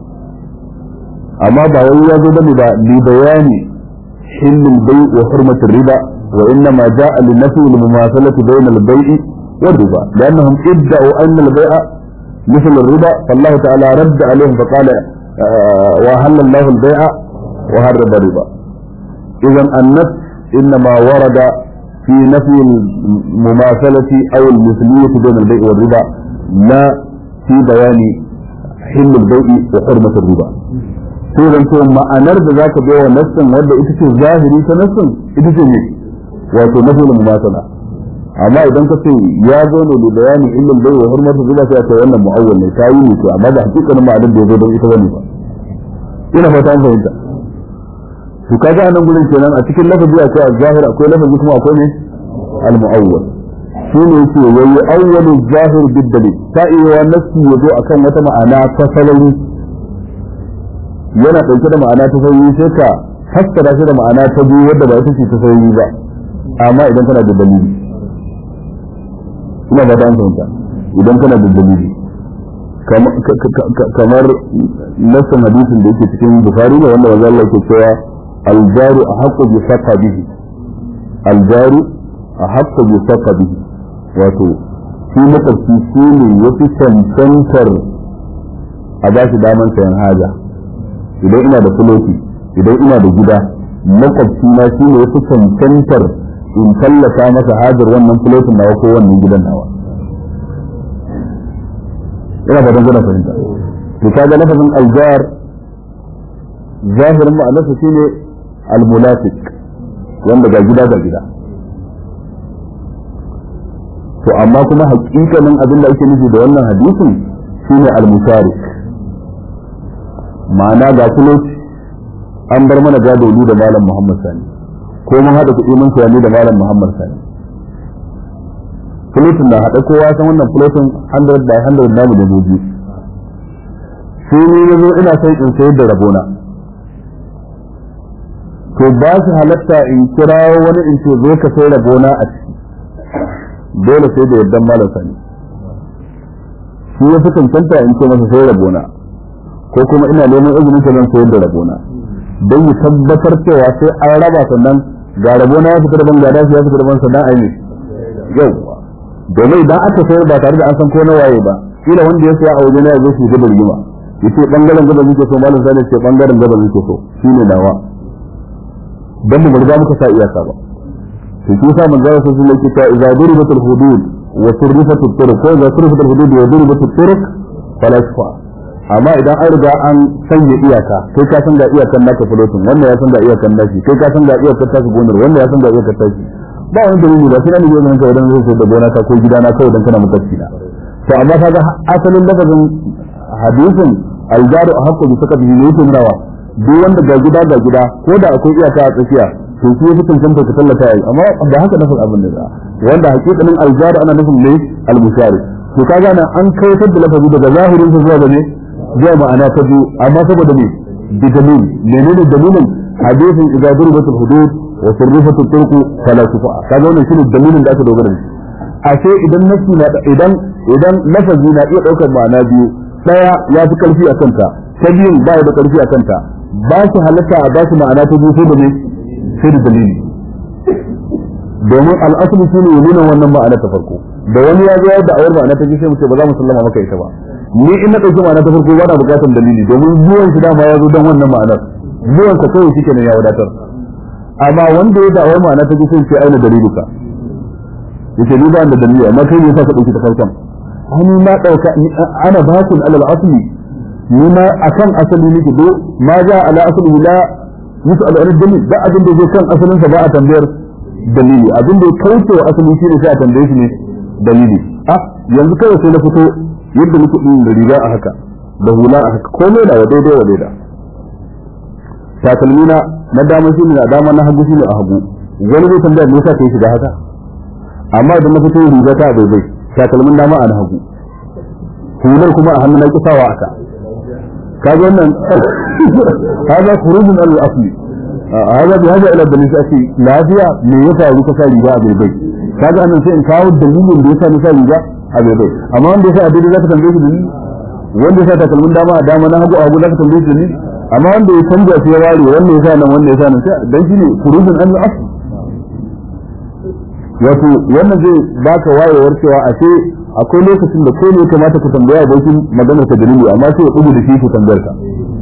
أما بعوي يزود لبيان حل البيع وحرمة الربا وإنما جاء لنفي المماثلة بين البيع والربا لأنهم ادعوا أن البيع مثل الربا فالله تعالى رد عليهم فقال آه وأهل الله البيع وحرم الربا إذا النفس إنما ورد في نفي المماثلة أو المثلية بين البيع والربا لا في بيان حل البيع وحرمة الربا sai zan ce ma'anar da zaka bai wa nassin wanda ita ce zahiri ta nassin ita ce ne wato nafi mumasala amma idan ka ce ya zo ne da bayani illal bai wa hurmatu zuba sai ta wannan mu'awwal ne ta yi ne to amma da hakikanin ma'anar da ya zo don ita wani ba ina fata an fahimta to kaga anan gurin kenan a cikin lafazi akwai az-zahir akwai lafazi kuma akwai ne al-mu'awwal shi ne yake yayi awwalu zahir bid dalil ta iya nassi ya zo akan wata ma'ana ta salari yana ɗauke da ma'ana ta sauyi sai ka fassara shi da ma'ana ta biyu wadda ba ita ce ta sauyi ba amma idan kana da dalili ina ba ta fahimta idan kana da dalili kamar nassan hadisin da yake cikin bukari ne wanda wanzu Allah ke cewa aljaru a haƙƙo bi saka bihi aljaru a haƙƙo bi saka bihi wato shi makwabci shi ne ya fi cancantar a ba shi daman sayan haja idan ina da fuloti idan ina da gida makwabci na shi ne yafi cancantar in tallata masa hajar wannan fulotin nawa ko wannan gidan nawa ina fatan kuna fahimta to kaga lafazin aljar zahirin ma'anarsa shine almulafiq wanda ga gida ga gida to amma kuma hakikanin abin da ake nufi da wannan hadisin shine almusharik ma'ana ga kuloci an bar mana gado ni da malam Muhammad Sani ko mun haɗa kuɗi mun sayani da malam Muhammad Sani fulotin na haɗa kowa san wannan fulotin 100 by 100 namu da mu biyu sai ni na zo ina son in sayar da rabona to ba su halatta in kirawo wani in ce zo ka sai rabona a ciki dole sai da yardan malam Sani shi ya fi cancanta in ce masa sai rabona ko kuma ina neman izinin ka zan sayar da rabona don yi tabbatar cewa sai an raba sannan ga rabona ya fita daban ga dashi ya fita daban sannan a yi yau domin idan aka sayar ba tare da an san ko na waye ba kila wanda ya saya a wajen ya zo su gaba rigima yace bangaren gaba muke so malam sani ce bangaren gaba muke so shine nawa dan mu riga muka sa iyaka ba to shi sa manzo sai sun yake ta idza duribatul hudud wa surrifatul turuq ko idza surrifatul hudud wa duribatul turuq fala shfa amma idan an riga an sanya iyaka kai ka san ga iyakan naka fulotin wannan ya san ga iyakan nashi kai ka san ga iyakan taka gonar wannan ya san ga iyakan tashi ba wani dalili ba sai na ne zan kai dan zai da gona ta ko gida na kawai dan kana mutacci na to amma kaga asalin lafazin hadisin aljaru a hakku bi saka bi ne yake murawa duk wanda ga gida ga gida ko da akwai iyaka a tsakiya to shi yafi cancanta ka tallata yi amma da haka nafin abin da wanda hakikanin aljaru ana nufin ne almushari to kaga nan an kaitar da lafazi daga zahirin sa zuwa ga ne zai ma'ana ta biyu amma saboda me bi dalil menene dalilin hadisin idza duribatul hudud wa surrifatul turq fala tufa kaga wannan shine dalilin da aka dogara da shi ashe idan nafsi na idan idan lafazi na iya daukar ma'ana biyu daya ya fi karfi a kanta ta biyun ba ya da karfi a kanta ba su halatta a ba su ma'ana ta biyu sai da me sai da dalili domin al'asali shi ne nuna wannan ma'ana ta farko da wani ya zo da awar ma'ana ta ji sai mu ce ba za mu sallama maka ita ba ni in na ɗauki ma'ana ta farko ba na buƙatar dalili domin zuwan shi dama ya zo don wannan ma'anar zuwan ka kawai shi kenan ya wadatar amma wanda ya da awar ma'ana ta ji sai ce aina daliluka yace ni ba da dalili amma kai ne yasa ka ɗauki ta farkon ani na ɗauka ana bakun alal asli ni ma akan asali nake do ma ja ala asli la yus'al an dalil da abin da zai kan asalin sa ba a tambayar dalili abin da ya kauce wa asali shine sai a tambaye shi ne dalili ah yanzu kawai sai na fito yadda nake din da riga a haka da hula a haka komai na daidai wa daida takalmina na dama shine na dama na hagu shine a hagu wani zai tambaya me yasa kai shiga haka amma idan na fito riga ta bai bai takalmin dama a na hagu hular kuma a hannu na kisawa aka kaga wannan هذا خروج من الاصل هذا بهذا الى الدليل ake lafiya me ya faru ka sa riga a bai kaga annan sai in kawo dalilin da yasa na sa riga a bai amma wanda yasa a daidai zaka tambaye shi dalili wanda yasa takalmin dama a dama na hagu a hagu zaka tambaye shi dalili amma wanda ya canja shi ya ware wanda yasa nan wanda yasa nan sai dan shine khurujun an al-asl wato wannan zai baka wayewar cewa a ce akwai lokacin da kai ne kamata ku tambaya abokin maganar ka dalili amma sai ya dubu da shi ku tambayar ka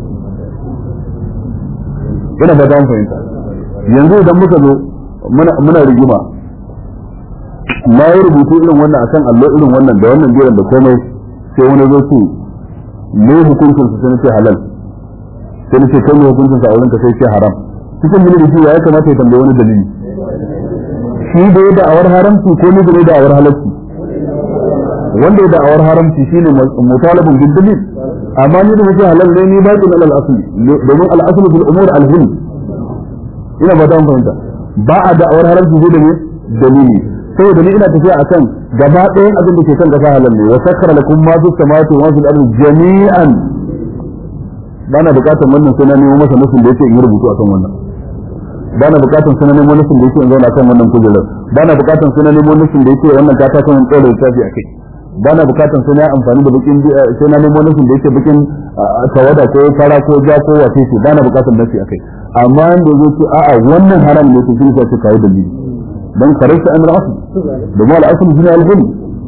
ina ba ta fahimta yanzu idan muka zo muna rigima na yi rubutu irin wannan akan allo irin wannan da wannan jiran da komai sai wani zo ce me hukuncin su sai ce halal sai ce kai me hukuncin sa a wurin ka sai ce haram cikin mini da shi ya kamata ya tambaye wani dalili shi da ya da'awar haramci ko ni da ya da'awar halalci wanda ya da'awar haramci shine mutalabun bil dalil amma ni da muke halal ne ni baqin alal asli domin al asli fil umur al hilm ina ba ta fahimta ba a da'awar haramci sai da ne dalili saboda ni ina tafiya akan gaba ɗayan abin da ke kan kasa halal ne wa sakkara lakum ma fi samawati wa fil ardi jami'an bana bukatar wannan sai na nemo masa nufin da yake in rubutu akan wannan bana bukatar sai na nemo nufin da yake in zauna kan wannan kujerar bana bukatar sai na nemo nufin da yake wannan kata kan tsore tafi akai bana bukatar sai na amfani da bakin sai na nemo nufin da yake bakin tawada ko fara ko ja ko wace ce bana bukatar nasi akai amma da zai ce a'a wannan haram ne to shi sai ce kai dalili dan karanta amr asl domin al-asl shine al-hilm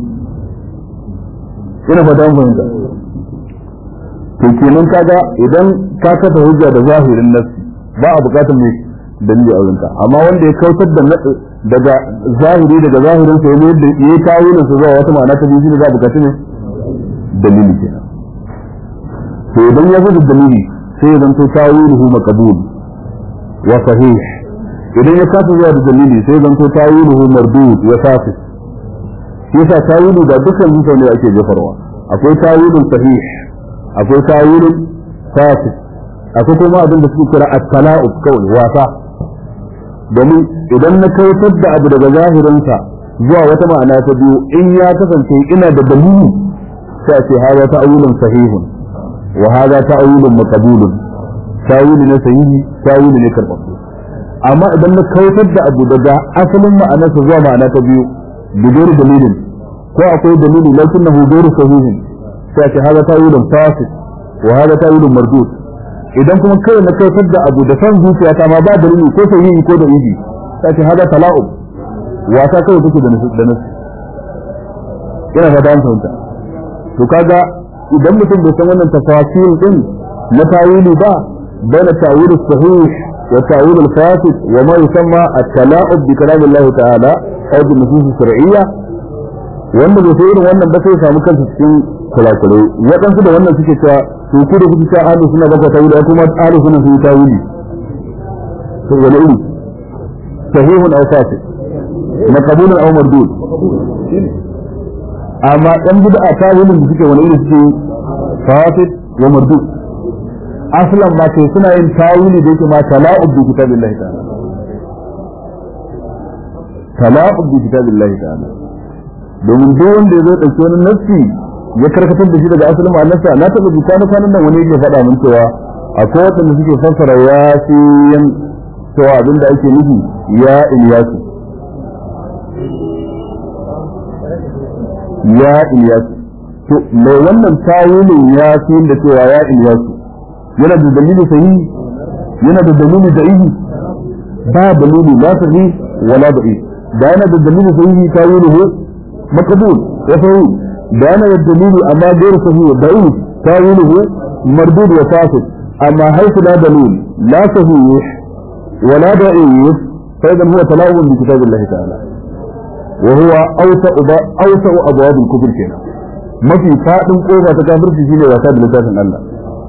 ina fata mun fahimta to kenan kaga idan ka kafa hujja da zahirin nafsi ba a bukatar mai dalili a wurinka amma wanda ya kautar da daga zahiri daga zahirin sa yadda ya kawo ne su zuwa wata ma'ana ta biyu za a bukaci ne dalili kenan to idan ya zo da dalili sai ya zanto tawiluhu maqbul wa sahih idan ya kafa zuwa da dalili sai ya zanto tawiluhu mardud wa fasid shi yasa tawilu da dukkan mutane ake jefarwa akwai tawilun sahih akwai tawilun fasid akwai kuma abin da suke kira at-tala'ub kawai wasa domin idan na kautar da abu daga zahirinsa zuwa wata ma'ana ta biyu in ya kasance ina da dalili sai a ce hada ta'awulun sahihun wa hada ta'awulun maqbulun tawili ne sahihi tawili ne karɓaɓɓe amma idan na kautar da abu daga asalin ma'anarsa zuwa ma'ana ta biyu bidon dalilin ko akwai dalili lakinnahu ghairu sahihin sai a ce hada ta'awulun fasid wa hada ta'awulun mardud idan kuma kai na kautar da abu da san zuciya ta ma ba dalili ko sai yi ko da idi ta ce hada tala'ub wasa kawai take da nasu da nasu ina fata an fahimta to kaga idan mutum bai san wannan tafasil din na tawili ba baina tawil sahih wa tawil al-fasid wa ma yusamma at-tala'ub bi kalam Allah ta'ala aw bi nusus shar'iyya wanda bai sai irin wannan ba sai ya samu kansa cikin kulakulai waɗansu da wannan suke cewa to ku da kuke ta ahlu sunna baka tawili ko kuma ahlu sunna sun tawili to wala iri sahihun aw fasid maqbulun aw mardud amma dan bid'a tawilin da suke wani iri suke fasid wa mardud aslan ma kai suna yin tawili da yake ma tala'ub bi kitabillahi ta'ala tala'ub bi kitabillahi ta'ala domin duk wanda ya zo dauki wani nassi ya karkatar da shi daga asalin ma'anarsa na taɓa ji kwana kwanan nan wani yake faɗa min cewa akwai waɗanda suke fassara ya fi yan cewa abinda ake nufi ya iliyasu ya iliyasu to mai wannan tawilin ya fi da cewa ya iliyasu yana da dalili sahihi yana da dalili da ihi ba dalili la sahi wala da'i da yana da dalili sahihi tawiluhu maqbul wa sahih da yana da dalili amma غير صحيح ضعيف تاويله مردود وفاسد اما حيث لا دليل لا صحيح ولا ضعيف فاذا هو تلاعب بكتاب الله تعالى وهو اوسع اوسع ابواب الكفر كده ما في فادin kofa ta kafirci shine wasa da littafin Allah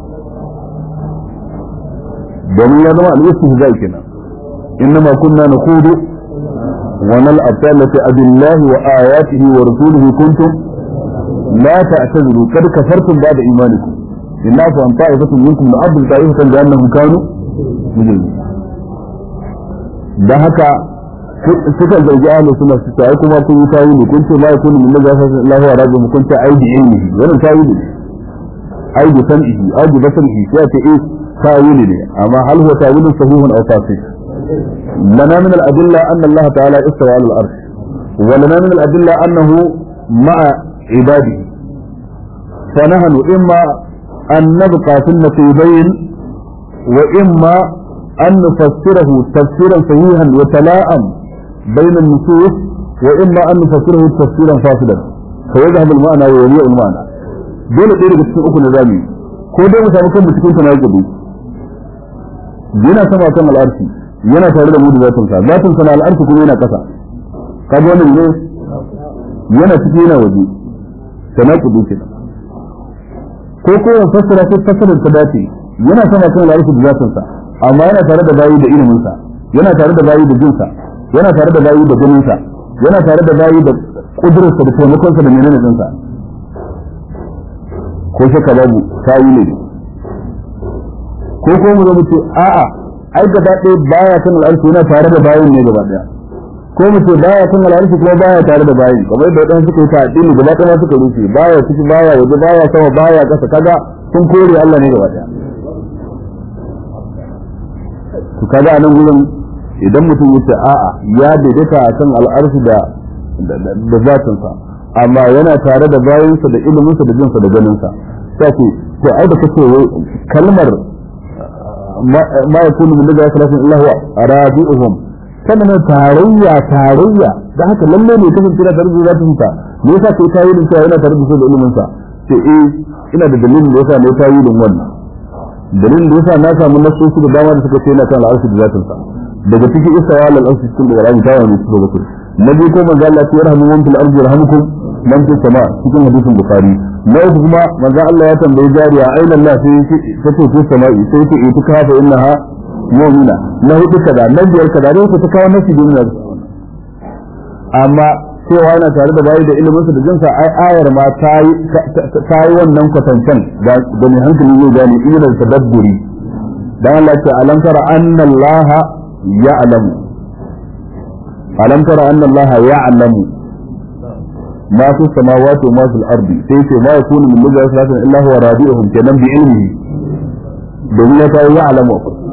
domin ya zama al-istihza kenan innama kunna nakhudu wa nal'ab ta'allati abillahi wa ayatihi wa rasulihi kuntum la ta'tazuru kad kafartum ba'da imanikum illa fa an ta'ifatu minkum la'abdu ta'ifatan bi annahum kanu mujrimin dan haka suka zargi ahlus sunna su ta kuma kun yi tawili kun ce la yakunu min najafa Allahu wa rabbuhu kun ce aidi ilmihi wannan tawili ne aidi sam'ihi aidi basarihi sai ce eh tawili ne amma hal huwa tawilun sahihun aw fasid lana min al-adilla anna Allah ta'ala istawa 'ala al-arsh wa lana min al-adilla annahu ma'a ibadihi فنحن إما أن نبقى في النقيضين وإما أن نفسره تفسيرا صحيحا وتلاءم بين النصوص وإما أن نفسره تفسيرا فاسدا فيذهب المعنى ويليء المعنى dole ɗaya daga cikin uku na zami ko dai mu samu kanmu cikin tana gabi yana sama kan al'arshi yana tare da mu da zatin sa zatin sa na al'arshi kuma yana kasa kaga wannan ne yana ciki yana waje tana gabi kenan ko ko ya fassara ko fassarar ta dace yana sama kan al'arshi da zatin sa amma yana tare da bayi da ilimin sa yana tare da bayi da jin sa yana tare da bayi da ganin sa yana tare da bayi da kudurar sa da taimakon sa da menene din sa ko shaka babu tayi ne ko ko mu mu ce a'a ai gaba ɗaya baya kan al'arshi yana tare da bayin ne gaba ɗaya ko mu ce baya kan al'arshi kuma baya tare da bayin kamar yadda wadansu suka yi ta addini gaba ɗaya suka rufe baya ciki baya waje baya sama baya ƙasa kaga sun kore Allah ne gaba ɗaya to kaga anan gurin idan mutum yace a'a ya daidaita akan al'arshi da da zatin sa amma yana tare da bayansa da iliminsa da jinsa da ganinsa sai ce to ai da kace kalmar ma yakunu min daga salatin illa huwa rabi'uhum sannan tarayya tarayya da haka lalle ne kafin kira da rubuta zatin sa me yasa kai tayi din cewa yana tare da da ilimin sa ce eh ina da dalilin da yasa ne tayi din wannan dalilin da yasa na samu nasoshi da dama da suka ce yana kan al'arshi da zatin sa daga cikin isawa al-arshi cikin da Qur'ani ta wani su bakwai na biyu ko manzo Allah ya rahmu man fil ardi yarhamukum man fis sama cikin hadisin bukhari na uku kuma manzo Allah ya tambayi jariya aina Allah sai ta ce fis sama'i sai ta ita ka fa innaha mu'mina na hudu kaza na biyar kaza ne ta kawo nasi duniya amma cewa yana tare da bayi da ilimin sa da jinsa ai ayar ma ta yi ta yi wannan kwatancan da mai hankali zai gane ilmin tadabburi dan Allah ya ce alam tara anna Allah ya'lamu alam tara anna Allah ya'lamu ma fi samawati wa ma fil ardi sai ce ma yakunu min najwa salatin illa huwa rabi'uhum kenan bi ilmihi domin ya ta ya'lamu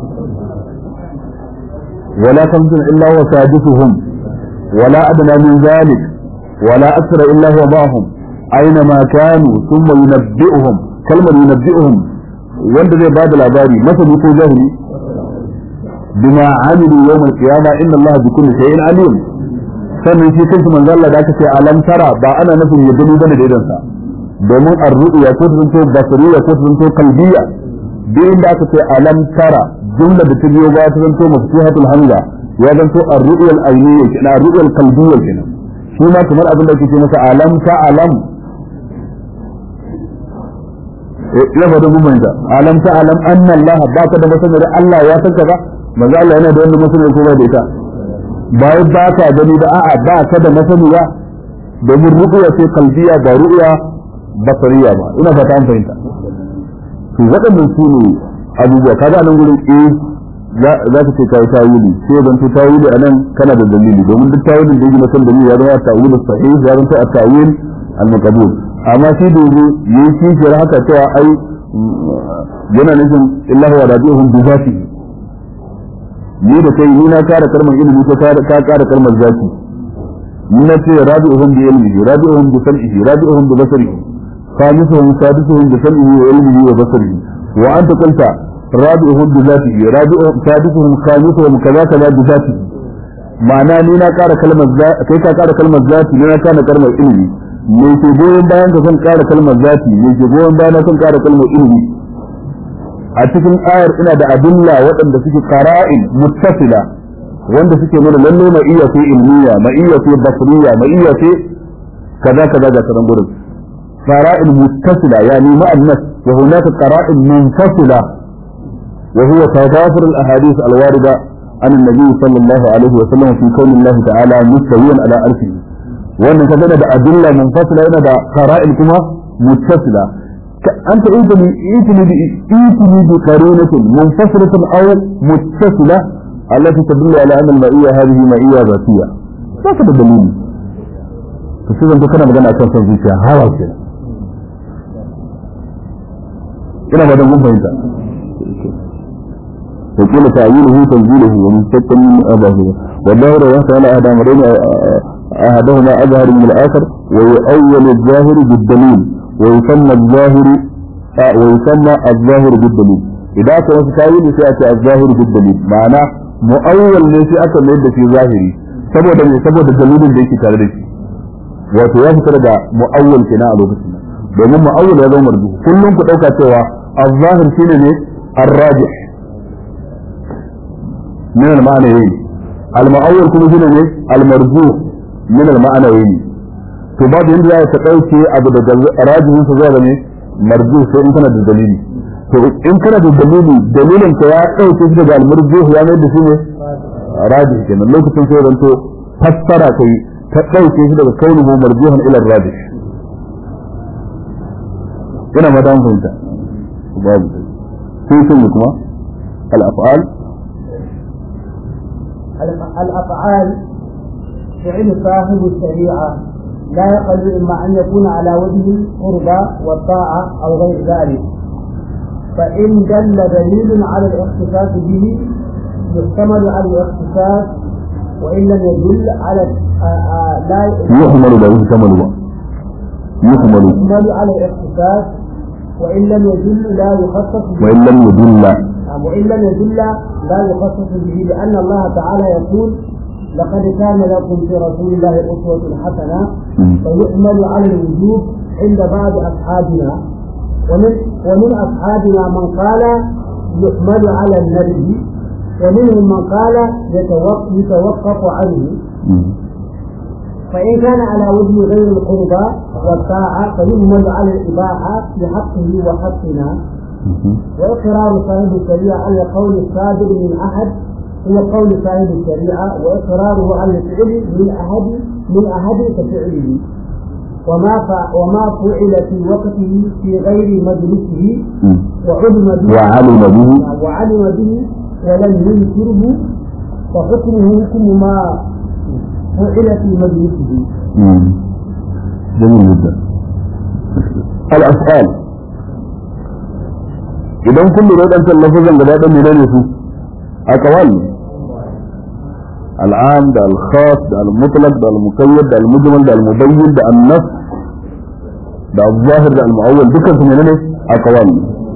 ولا خمسة إلا هو سادسهم ولا أدنى من ذلك ولا أكثر إلا هو معهم أينما كانوا ثم ينبئهم كلمة ينبئهم وانت زي بعد العباري مثل يكون جهلي بما عملوا يوم القيامة إن الله بكل شيء عليم sannan shi kansu manzo Allah da aka ce alam tara ba ana nufin ya gani bane da idansa domin ar-ru'ya ko ta zanto basariya ko ta zanto qalbiyya duk inda aka ce alam tara jumla da ta biyo ba ta zanto maftuhatul hamza ya zanto ar-ru'ya al-ayniyya kenan ar-ru'ya al-qalbiyya kenan shi ma kamar abin da ake ce masa alam ta alam ya faɗi gumanta alam ta alam anna Allah ba ka da masanar Allah ya san ka ba manzo Allah yana da wannan masanar ko ba da ita ba wai ba ka gani da a'a ba ka da masaniya domin ru'ya ce kalbiya ba ru'ya basariya ba ina fata an fahimta to waɗannan su ne abubuwa kaga nan gurin eh za ka ce kai tawili sai dan to tawili anan kana da dalili domin duk tawilin da yake na kan dalili ya zama tawil sahih ya zama at-tawil al-maqbul amma shi da yake yi kishiyar haka cewa ai yana nufin illa huwa rabi'uhum bi zatihi ni da kai ni na kara kalmar ilimi ko ka kara kalmar zati ni na ce rabi'uhum bi ilmihi rabi'uhum bi sam'ihi rabi'uhum bi basarihi خامسهم سادسهم بسمعه وعلمه وبصره وأنت قلت rabi'uhum bi zatihi rabi'u sadiquhum khamisuhum kaza kaza bi zatihi ma'ana ni na ƙara kalmar kai ka ƙara kalmar zati ni na ƙara kalmar ilimi me ke goyon bayan ka san ƙara kalmar zati me ke goyon bayan na san ƙara kalmar ilimi a cikin ayar ina da adilla waɗanda suke qara'in muttasila wanda suke nuna lalle ma iya ce ilmiya ma iya ce basriya ma iya ce kaza kaza ga sanan gurin qara'in muttasila yani ma'annas wa hunaka qara'in munfasila wa huwa tadafur al-ahadith al-warida عن النبي صلى الله عليه وسلم في كون الله تعالى مستويا على عرشه وان كذا ده ادله منفصله هنا ده قرائن كما متصله انت ايتني ايتني ايتني بقرينه منفصله او متصله التي تدل على ان المائيه هذه مائيه ذاتيه ذاك الدليل فشوف انت كنا magana akan son zuciya hawa kenan ina ba da mun fahimta وقيل تأويله تنزيله ومشتق من أباه والظاهر وقت على أحد أمرين أحدهما أظهر من الآخر ويؤول الظاهر بالدليل ويسمى الظاهر ويسمى الظاهر بالدليل إذا كان تأويل سيأتي الظاهر بالدليل معناه مؤول ليس أكثر من في ظاهري saboda me saboda dalilin da yake tare da shi wato ya fitar da mu'awwal kenan a lokacin domin mu'awwal ya zama marju kullum ku dauka cewa az-zahir shine ne ar-rajih من المعنيين المؤول كما هنا المرجوح من المعنيين to babu yanda za ta ɗauke abu da rajihin sa zuwa ne marjuh sai in kana da dalili to in kana da dalili dalilin ka ya ɗauke shi daga almarjuh ya mai da shi ne rajih kenan lokacin sai zanto fassara kai ta ɗauke shi daga kaunuhu marjuhan ila rajih ina ma dan fahimta babu sai sun kuma al-af'al الأفعال فعل صاحب الشريعة لا يقل إما أن يكون على وجه القربى والطاعة أو غير ذلك فإن دل دليل على الاختصاص به يحتمل على الاختصاص وإن لم يدل على لا يحمل لا يحتمل يحمل يحتمل على الاختصاص وإن لم يدل لا يخصص به وإن لم يدل وإن لم يدل لا يخصص به لأن الله تعالى يقول لقد كان لكم في رسول الله أسوة حسنة فيحمل على الوجوب عند بعض أصحابنا ومن ومن أصحابنا من قال يحمل على النبي ومنهم من قال يتوقف, يتوقف عنه فإن كان على وجه غير القربى والطاعة فيحمل على الإباحة بحقه وحقنا وإقرار صاحب الشريعة على قول الصادر من أحد هو قول صاحب الشريعة وإقراره على الفعل من أحد من أحد كفعله وما ف... وما فعل في وقته في غير مجلسه وعلم به وعلم به وعلم به ولم ينكره فحكمه حكم ما فعل في مجلسه. جميل جدا. الأفعال idan kun lura dan lafazan gaba ɗan menene su aqwal al'am da al-khas da al-mutlaq da al-muqayyad da al-mujmal da al-mubayyin da an-nas da al-zahir da al-mu'awwal dukkan su menene aqwal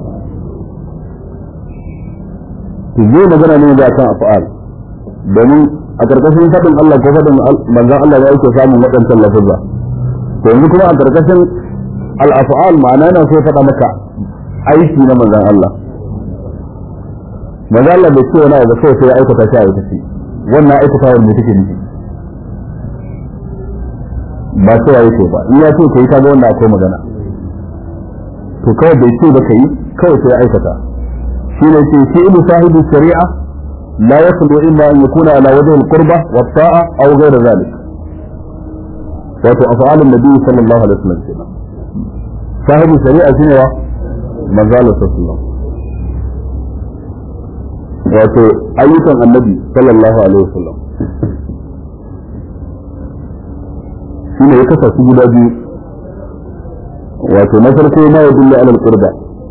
to zai magana ne da kan af'al domin a karkashin fadin Allah ko fadin manzon Allah ya yake samun waɗannan lafazza to yanzu kuma a karkashin al-af'al ma'ana na so faɗa maka aiki na manzan Allah manzan Allah bai ce wani abu sai sai ya aikata shi a aikace wannan aikata wanda take nufi ba sai ya ce ba in ya ce kai kaga wannan akwai magana to kawai bai ce ba kai kawai sai ya aikata shi ne ce fi'lu sahibi shari'a la yakhlu illa an yakuna ala wajhi al-qurba wa ta'a aw ghayra dhalik wato af'alun nabi sallallahu alaihi wasallam kenan sahibi shari'a shine wa manzalar sassuwa wato ayyukan annabi sallallahu alaihi wasallam shi ne ya kasa su guda biyu wato na farko ma ya dulle alal qurba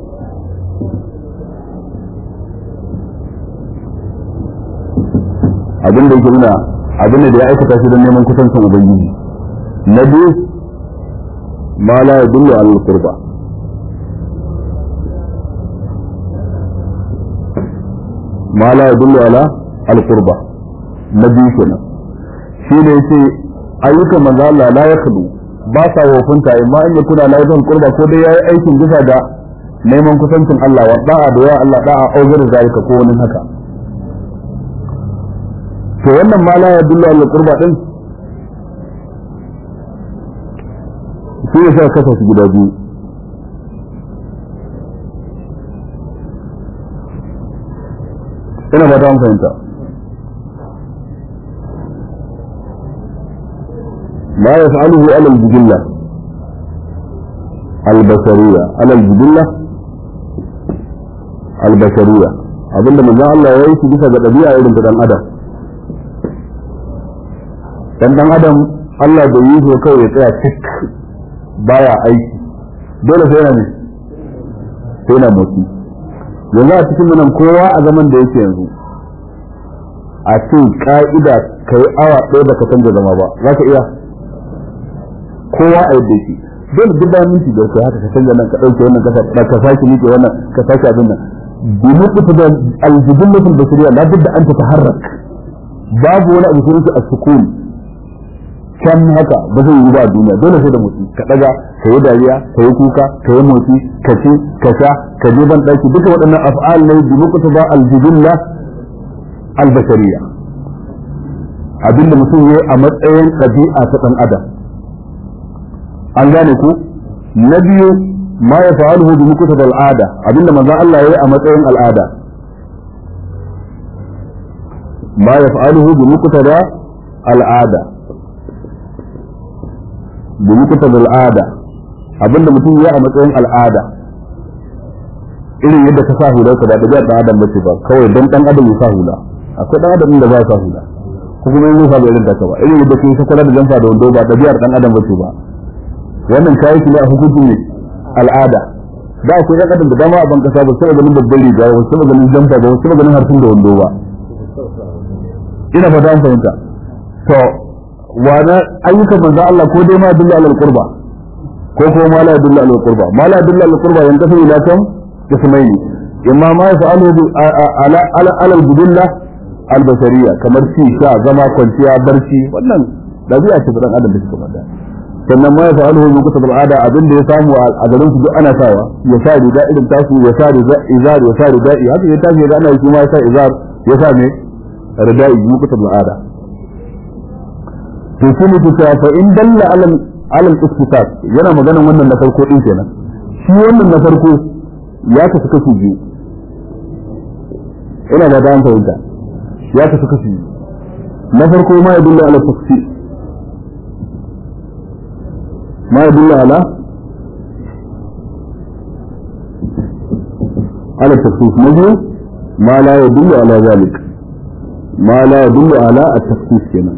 abin da yake nuna abin da ya aikata shi don neman kusancin ubangiji na biyu ma la ya dulle alal qurba ma la yadullu ala al-qurba na biyu kenan shi ne yace ayyukan manzo Allah la yakhlu ba sa wofunta amma in ya kuna la yadullu qurba ko dai yayi aikin bisa ga neman kusancin Allah wa da'a da ya Allah da'a auzar zalika ko wani haka to wannan ma la yadullu ala al-qurba din shi ne sai kasa su guda biyu ina ba ta fahimta ما يفعله على الجبلة البشرية على الجبلة البشرية abin da manzon Allah ya yi shi bisa ga ɗabi'a irin ta dan adam dan dan adam Allah bai yi shi kawai ya tsaya cik baya aiki dole sai yana ne sai yana motsi yanzu a cikin nan kowa a zaman da yake yanzu a ce ka'ida kai awa ɗaya baka canza zama ba za ka iya kowa a yadda yake dole duk bayan minti da kai haka ka canza nan ka dauke wannan ka ka sake miƙe wannan ka sake abin nan bi mutu da aljibillatul basiriya la budda an tataharrak babu wani abu sai a sukun can haka ba zai yi ba a duniya dole sai da motsi ka daga ka yi dariya ka yi kuka ka yi motsi ka ci ka sha ka je ban daki duka waɗannan af'al ne bi mutu da aljibilla albashariya abinda mutum ya yi a matsayin ɗabi'a ta ɗan adam an gane ku na biyu ma ya fa'aluhu bi mukutab al'ada abinda manzon Allah yayi a matsayin al'ada ma ya fa'aluhu bi mukutab al'ada bi mukutab al'ada abinda mutum yayi a matsayin al'ada irin yadda ka sa hula ka ba da dan adam bace ba kawai dan dan adam ya sa hula akwai dan adam da ba ya sa hula ko kuma yin sa bai irin ta ba irin yadda kai ka kula da jamfa da wando ba ɗabi'ar dan adam bace ba wannan kayi shi ne a hukuncin ne al'ada da akwai ɗan adam da dama a ban kasa ba sai ganin babban riga ba sai ganin jamfa ba sai ganin harfin da wando ba ina fata an fahimta to wani ayyukan manzo Allah ko dai ma dilla alal qurba ko ko ma la dilla alal qurba ma la dilla alal qurba yan kafa ila kam ismaili imma ma yaf'alu ala ala alal budilla al basariya kamar ci sha zama kwanciya barci wannan dabi'a ce dan adam da suka mada sannan ma ya fa'aluhu min kutub al'ada abin da ya samu a garin su duk ana sawa ya sa riga irin tasu ya sa riga izar ya sa rida'i haka ya tafi da ana yi kuma ya sa izar ya sa me rida'i min kutub al'ada to shi ne ta fa in dalla alal alal istisab yana maganan wannan na farko din kenan shi wannan na farko ya tafi kashi biyu ina da dan fahimta ya tafi kashi biyu na farko ma ya dalla ala tafsir ما يدل على على التخصيص نجم ما لا يدل على ذلك ما لا يدل على التخصيص هنا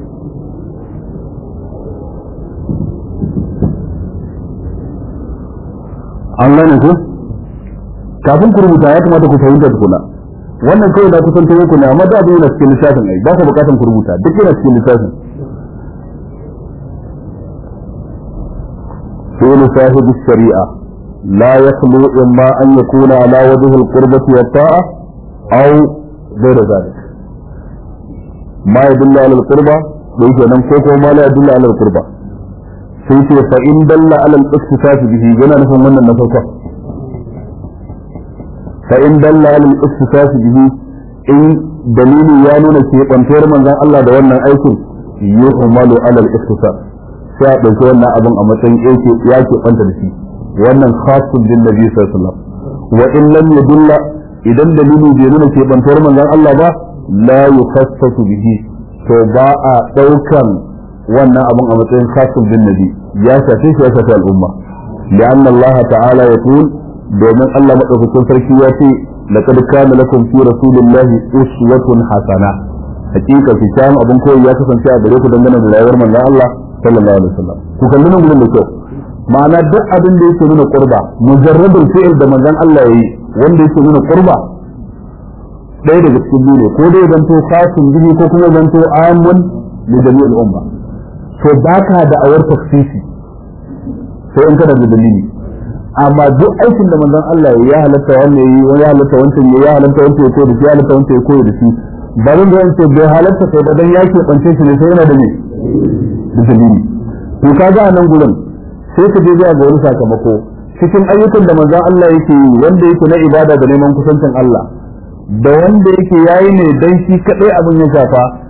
an gane ku kafin ku rubuta ya kamata ku fahimta tukuna wannan kawai da kusan ta ku ne amma da abin yana cikin littafin ai ba ka bukatan ku rubuta duk yana cikin littafin فعل صاحب الشريعة لا يخلو إما أن يكون على وجه القربة والطاعة أو غير ذلك ما يدل على القربة ليس نمكوك وما لا يدل على القربة سيت فإن دل على الاكتفاف به جنا نفهم من النفقة فإن دل على الاكتفاف به إن دليل يانون في قنطير من ذا الله دوانا أيكم يحمل على الاكتفاف sai a ɗauki wannan abin a matsayin yake ya ke kwanta da shi wannan khasun bin nabi sallallahu alaihi wasallam wa in lam yadulla idan dalili bai nuna ke bantuwar manzon Allah ba la yukhassasu bihi to ba a ɗaukan wannan abin a matsayin khasun bin nabi ya shafe shi ya shafe al'umma لأن الله تعالى يقول domin Allah madaukakin sarki ya ce laqad kana lakum fi rasulillahi uswatun hasana hakika fi kan abin koyi ya kasance a gare ku dangane da rayuwar manzon Allah sallallahu alaihi wasallam ku kalli nan gurin da kyau ma'ana duk abin da yake nuna qurba mujarradul fi'l da manzon Allah yayi wanda yake nuna qurba ɗaya daga cikin biyu ne ko dai zanto khasun bihi ko kuma zanto amun li jami'il umma to baka da awar tafsisi sai in kana da dalili amma duk aikin da manzon Allah ya halatta wannan yi wani halatta wancan ya halatta wancan ya koyi da shi ya halatta wancan ya koyi da shi ba zan zan ce bai halatta sai da dan ya ke bance shi ne sai yana da ne da dalili to kaga a nan gurin sai ka je zuwa ga wani sakamako cikin ayyukan da manzon Allah yake yi wanda yake na ibada da neman kusancin Allah da wanda yake yayi ne dan shi kadai abin ya shafa